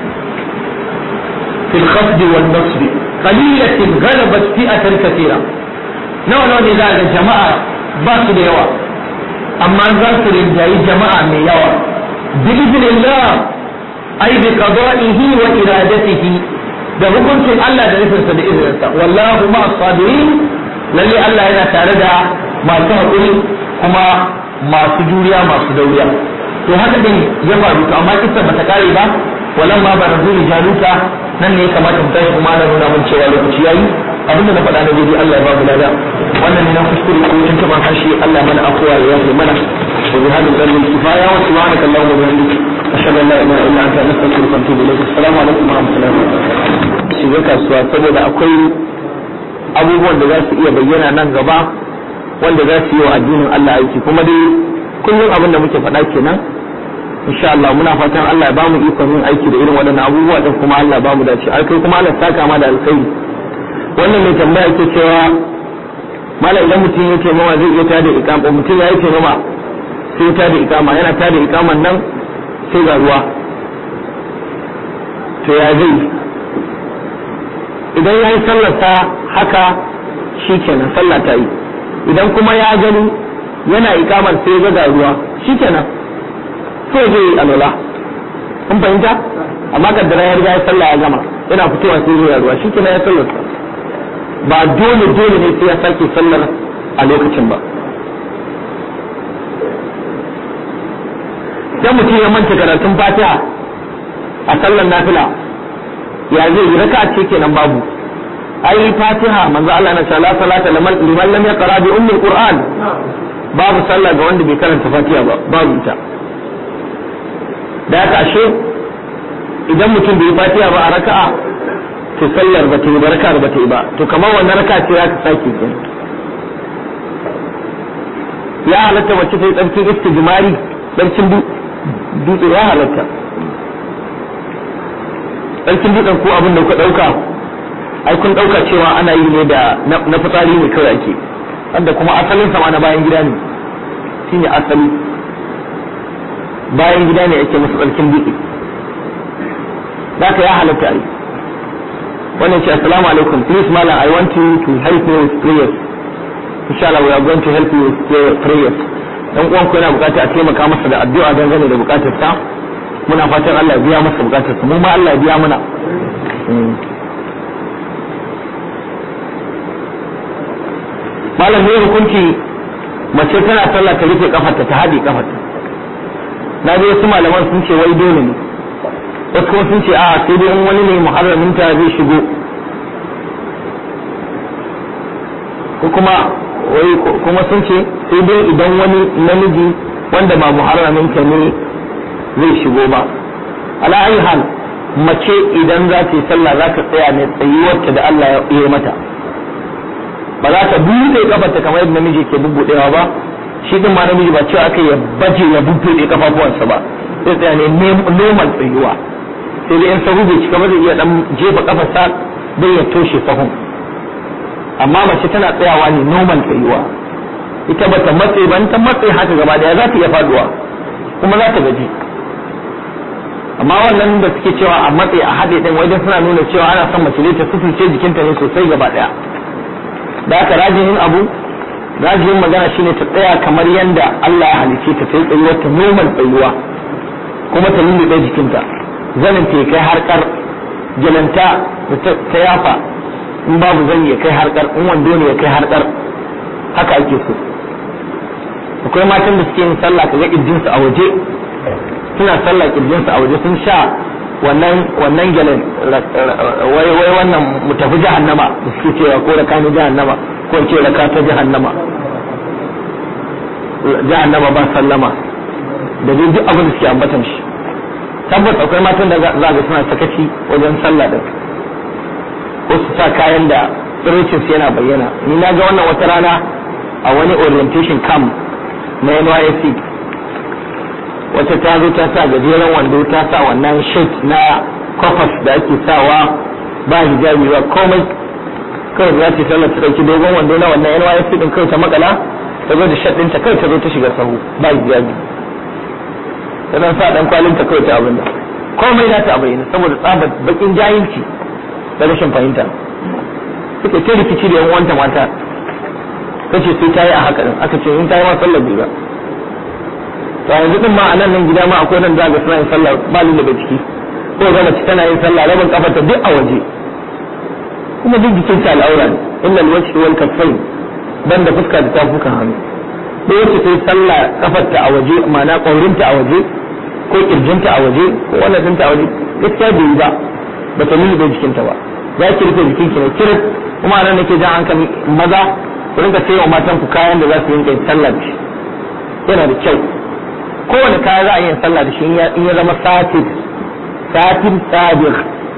في الخفض والنصب قليلة غلبت فئة كثيرة نوع نوع ذلك جماعة باس يوا amma za su rinjayi jama'a mai yawa bi'iznillah ai bi qada'ihi wa iradatihi da hukuncin Allah da nufinsa da izininsa wallahu ma sabirin lalle Allah yana tare da masu haƙuri kuma masu juriya masu dauriya to haka din ya faru to amma kissa bata kare ba walan ma barazu li jaluta nan ne ya kamata mu tashi kuma na nuna mun cewa lokaci yayi abinda na faɗa na daidai Allah ya ba mu lada wannan ne na kuskure ko tun taban harshe Allah mana afuwa ya yafe mana wa bi hadin dalil kifaya wa subhanaka allahumma wa bihamdika ashhadu an la ilaha illa anta astaghfiruka wa atubu ilayk assalamu alaikum wa rahmatullahi wa barakatuh shiga kasuwa saboda akwai abubuwan da za su iya bayyana nan gaba wanda za su yi wa addinin Allah aiki kuma dai kullum abin da muke faɗa kenan insha Allah muna fatan Allah ya bamu ikon yin aiki da irin waɗannan abubuwa din kuma Allah ya bamu dace ai kai kuma Allah ya saka ma da alkhairi wannan mai tambaya ke cewa mala idan mutum ya ce mawa zai iya tada ikama mutum ya yi ce mama sai ya tada ikama yana tada ikaman nan sai ga ruwa to ya zai idan ya yi sallarsa haka shi kenan sallah ta yi idan kuma ya gani yana ikamar sai ya ga ruwa shi kenan sai zai yi alwala kun fahimta amma kaddara ya riga ya sallah ya gama yana fitowa sai zai ruwa shi kenan ya sallarsa ba dole dole ne sai ya sake sallar a lokacin ba dan mutum ya manta karatun fatiha a sallar nafila ya zai yi raka ce kenan babu ai fatiha manzo Allah na shala salata liman lam yaqra bi ummi alquran babu sallah ga wanda bai karanta fatiha ba babu ita da haka ashe idan mutum bai fatiha ba a raka'a to sallar ba ta yi ba raka ba ta yi ba to kamar wannan raka ce za ka sake ki ya halatta wacce ta yi tsarkin istijmari tsarkin dutse ya halatta tsarkin dutsen ko abin da kuka dauka ai kun dauka cewa ana yi ne da na fitsari ne kawai ake wanda kuma asalin sama na bayan gida ne shine asali bayan gida ne ake masa tsarkin dutse da ya halatta ai wannan ce assalamu alaikum please mala i want you to help me with prayers insha Allah we are going to help you with your prayers dan uwan ku yana bukata a taimaka masa da addu'a dangane da bukatar sa muna fatan Allah ya biya masa bukatar sa mu ma Allah ya biya mana malam ne hukunci mace tana sallah ta rufe kafarta ta haɗe kafarta na ji wasu malaman sun ce wai dole ne wasu kuma sun ce a sai dai in wani ne muharramin ta zai shigo ko kuma wai kuma sun ce sai dai idan wani namiji wanda ba muharramin ta ne zai shigo ba ala ayi hal mace idan za ta yi sallah za ta tsaya ne tsayuwarta da Allah ya yi mata ba za ta buɗe kafarta kamar yadda namiji ke bubbuɗewa ba shi din ma namiji ba cewa aka ya baje ya bubbuɗe kafafuwansa ba sai tsaya ne normal tsayuwa sai dai in sahu bai cika ba zai iya dan jefa kafarsa don ya toshe sahun amma mace tana tsayawa ne normal tsayuwa ita ba ta matse ba ta matse haka gaba daya za ta iya faduwa kuma za ta gaji amma wannan da suke cewa a matse a haɗe ɗin wajen suna nuna cewa ana son mace ta sutunce jikinta ne sosai gaba daya da aka rajihin abu rajihin magana shine ta tsaya kamar yadda Allah ya halice ta sai tsayuwar ta normal tsayuwa kuma ta lullube jikinta zanin ta kai harkar jalanta da ta yafa in babu zani ya kai harkar in wando ne ya kai harkar haka ake so akwai matan da suke yin sallah kaga kirjinsu a waje suna sallah kirjinsu a waje sun sha wannan wannan gyalen wai wai wannan mu tafi jahannama da suke cewa ko da kani jahannama ko ce raka ta jahannama jahannama ba sallama da dai duk abin da suke ambatan shi tabbas akwai matan da za ga suna sakaci wajen sallah din ko su sa kayan da tsirricin su yana bayyana ni na ga wannan wata rana a wani orientation camp na NYSC wata ta zo ta sa gajeren wando ta sa wannan shirt na kofas da ake sawa ba hijabi ba komai kawai za ta sallar ta dauki dogon wando na wannan NYSC din kawai ta makala ta zo da shirt ɗinta kawai ta zo ta shiga sahu ba hijabi ta dan sa dan kwalin ta kawai ta abin da komai na ta bayyana saboda tsabar bakin jahilci da rashin fahimta suka ce rikici da yan uwanta mata kace sai ta yi a haka din aka ce in ta yi ma sallar bai ba to yanzu din ma a nan nan gida ma akwai nan zaga suna yin sallah ba lullube ciki ko ga mace tana yin sallah rabin kafarta duk a waje kuma duk jikin ta al'aura ne illa alwajhi wal kaffain dan da fuska da tafukan hannu da wacce ta yi sallah kafarta a waje ma'ana ƙwaurinta a waje ko kirjinta a waje ko wannan dinta a waje gaskiya bai yi ba ba ta lullube jikinta ba za ki rufe jikinki ne kiris kuma nan nake jan hankali maza ku rinka sayo matan ku kayan da za su rinka yin sallah da shi yana da kyau kowane kaya za a yi sallah da shi in ya zama satin satin sabir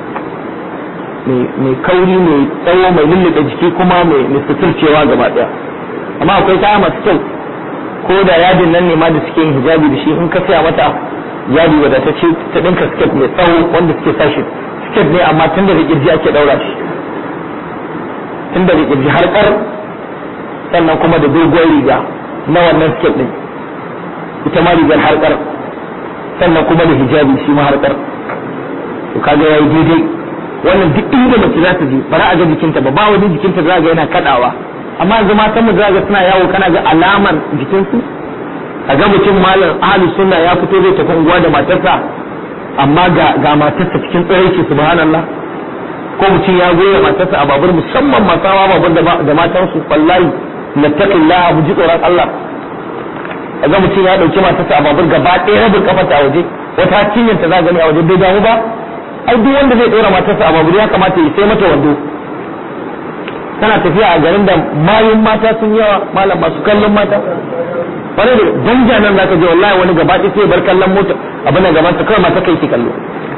mai kauri mai tsawo mai lullube jiki kuma mai suturcewa gaba daya amma akwai kaya masu kyau ko da yadin nan ne ma da suke yin hijabi da shi in ka saya mata yadi wadatacce ta dinka skirt mai tsawo wanda suke sashi skirt ne amma tun da kirji ake daura shi tun da kirji har kar sannan kuma da doguwar riga na wannan skirt din ita ma rigar harkar sannan kuma da hijabi shi ma harkar to kaga yayi daidai wannan duk inda mace za ta je ba za a ga jikinta ba ba wani jikinta za ga yana kadawa amma yanzu matan mu za ga suna yawo kana ga alamar jikinsu a ga mutum malam ahli sunna ya fito zai tafi unguwa da matarsa amma ga ga matarsa cikin tsiraici subhanallah ko mutum ya goya matarsa a babur musamman masawa babur da matansu wallahi nattaqillah mu ji tsoron Allah ga mutum ya dauki matarsa a babur gaba ɗaya rabin kafarta a waje wata cinyar ta za gani a waje bai damu ba ai duk wanda zai ɗora matarsa a babur ya kamata ya sai mata wando tana tafiya a garin da mayun mata sun yawa malam masu kallon mata wani da danja nan zaka je wallahi wani gaba ɗaya sai bar kallon mota abin da gaban ta kawai mata kai ki kallo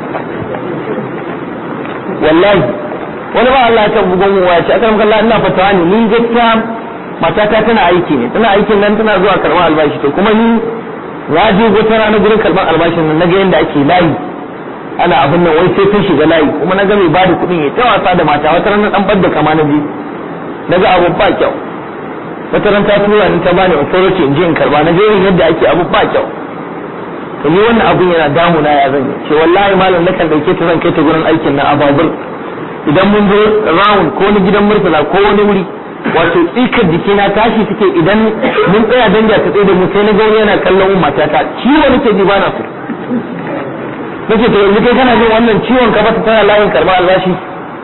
wallahi wani ba Allah ya ta bugon mu ya ce akaram kallah ina fatawa ne ni gaskiya matata tana aiki ne tana aikin nan tana zuwa karɓar albashi to kuma ni na je wata rana gurin karɓar albashin nan naga yadda ake layi ana abin nan wai sai sun shiga layi kuma na ga mai bada kuɗin ya ta wasa da mata wata rana dan badda kama na je na ga abu ba kyau wata ran ta tura ni ta bani authority in je in karba na ga irin yadda ake abu ba kyau to ni wannan abun yana damuna ya zan yi ce wallahi malam nakan dauke ta zan kai ta gurin aikin na ababur idan mun zo round ko wani gidan murtala ko wani wuri wato tsikar jikina tashi suke idan mun tsaya danja ta tsaye da mu sai na ga wani yana kallon matata ciwo nake ji bana so nake to yanzu kai kana jin wannan ciwon ka bata tana layin karba albashi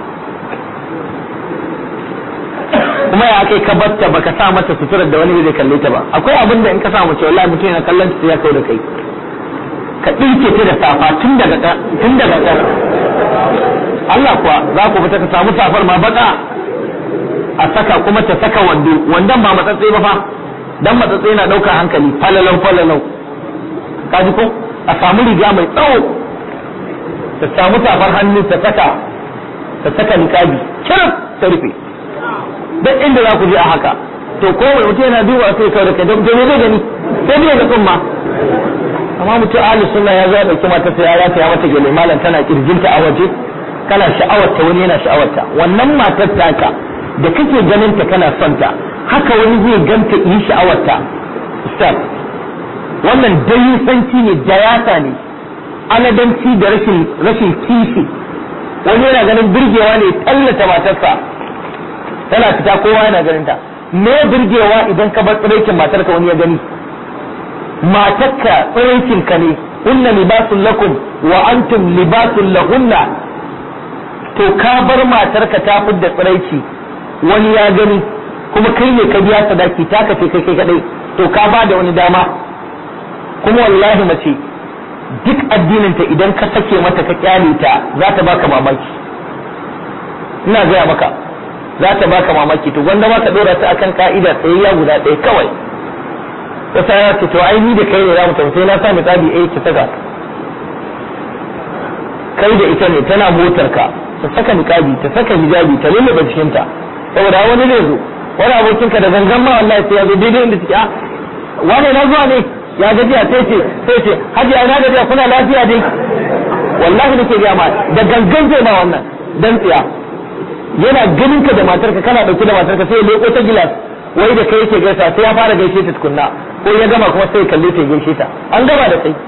kuma ya kai ka batta baka sa mata suturar da wani zai kalle ta ba akwai abin da in ka sa mace wallahi mutum yana kallon ta ya kau da kai ka ɗinke ta da safa tun daga tun daga ƙasa Allah kuwa za ku fita ka samu safar ma baka a saka kuma ta saka wando wandon ba matsatse ba fa dan matsatse na ɗaukar hankali falalau falalau ka ji ko a samu riga mai tsawo ta samu safar hannu ta saka ta saka niqabi kirif ta rufe duk inda za ku je a haka to ko mutum yana duba sai kawai da kai don zai gani sai dai ga tsumma amma mutum ahli sunna ya zo ya dauki mata sai ya rata ya mata gele malam tana kirjinta a waje kana sha'awarta wani yana sha'awarta wannan matar taka da kake ganin ta kana son ta haka wani zai ganta yi sha'awarta ustaz wannan dayusanci ne dayata ne aladanci da rashin rashin kishi wani yana ganin birgewa ne tallata matarsa tana fita kowa yana ganin ta me birgewa idan ka bar tsiraikin matarka wani ya gani matarka tsiraikin ka ne hunna libasun lakum wa antum libasun lahunna to ka bar matarka ta fidda tsiraici wani ya gani kuma kai ne ka biya sadaki ta ka kai kai kadai to ka ba da wani dama kuma wallahi mace duk addininta idan ka sake mata ka kyale ta za ta baka mamaki ina gaya maka za ta baka mamaki to gwanda ma ka dora ta akan ka'ida tsayayya guda ɗaya kawai wata ya ce to ai ni da kai ne za mu tafi sai na sa misali eh ki saka kai da ita ne tana motar ka ta saka niqabi ta saka hijabi ta lullube jikinta saboda wani zai zo wani abokin ka da gangan ma wallahi sai ya zo daidai inda take a wane na zuwa ne ya gajiya sai ce sai ce hajiya na gajiya kuna lafiya dai wallahi nake ga ma da gangan zai ma wannan dan tsiya yana ganin ka da matarka kana dauke da matarka sai ya leko ta gilas wai da kai yake gaisa sai ya fara gaishe ta tukunna ko ya gama kuma sai ya kalle ta ya gaishe ta an gama da kai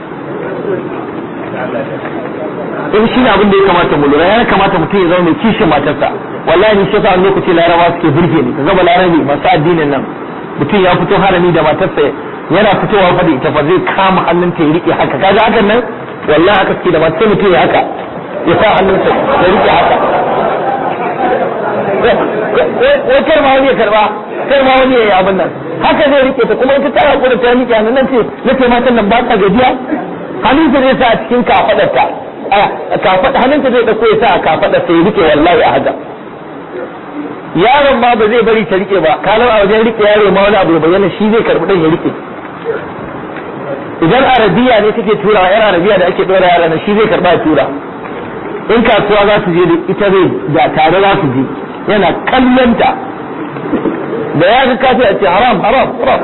in shi ne abin da ya kamata mu lura ya kamata mutum ya zama mai kishin matarsa wallahi ni shi sa wani lokaci larabawa suke burge ni ka zama larabi masu addinin nan mutum ya fito harami da matarsa yana fitowa fa da ita fa zai kama hannunta ya rike haka kaga hakan nan wallahi haka suke da matar sai mutum ya haka ya sa hannunsa ya rike haka wai kar ma wani ya karba kar ma wani ya yi abin nan haka zai rike ta kuma ita ta hakura ta rike hannun nan ce na ce matan nan ba ta gajiya hannunta zai sa a cikin kafadarta kafada hannunta zai dauko ya sa a kafadar sai rike wallahi a haka yaron ma ba zai bari ta rike ba kalar a wajen rike yaro ma wani abu ya bayyana shi zai karbi dan ya rike idan arabiya ne take tura yar arabiya da ake dora yara na shi zai karba ya tura in kasuwa za su je da ita zai da tare za su je yana kallonta da ya ga kafi a ce haram haram haram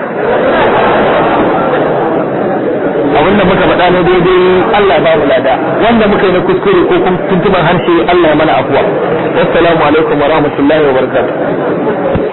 abin da muka faɗa ne daidai Allah ba mu lada wanda muka yi na kuskure ko kuma tuntuban harshe Allah ya mana afuwa wassalamu alaikum wa rahmatullahi wa barakatuh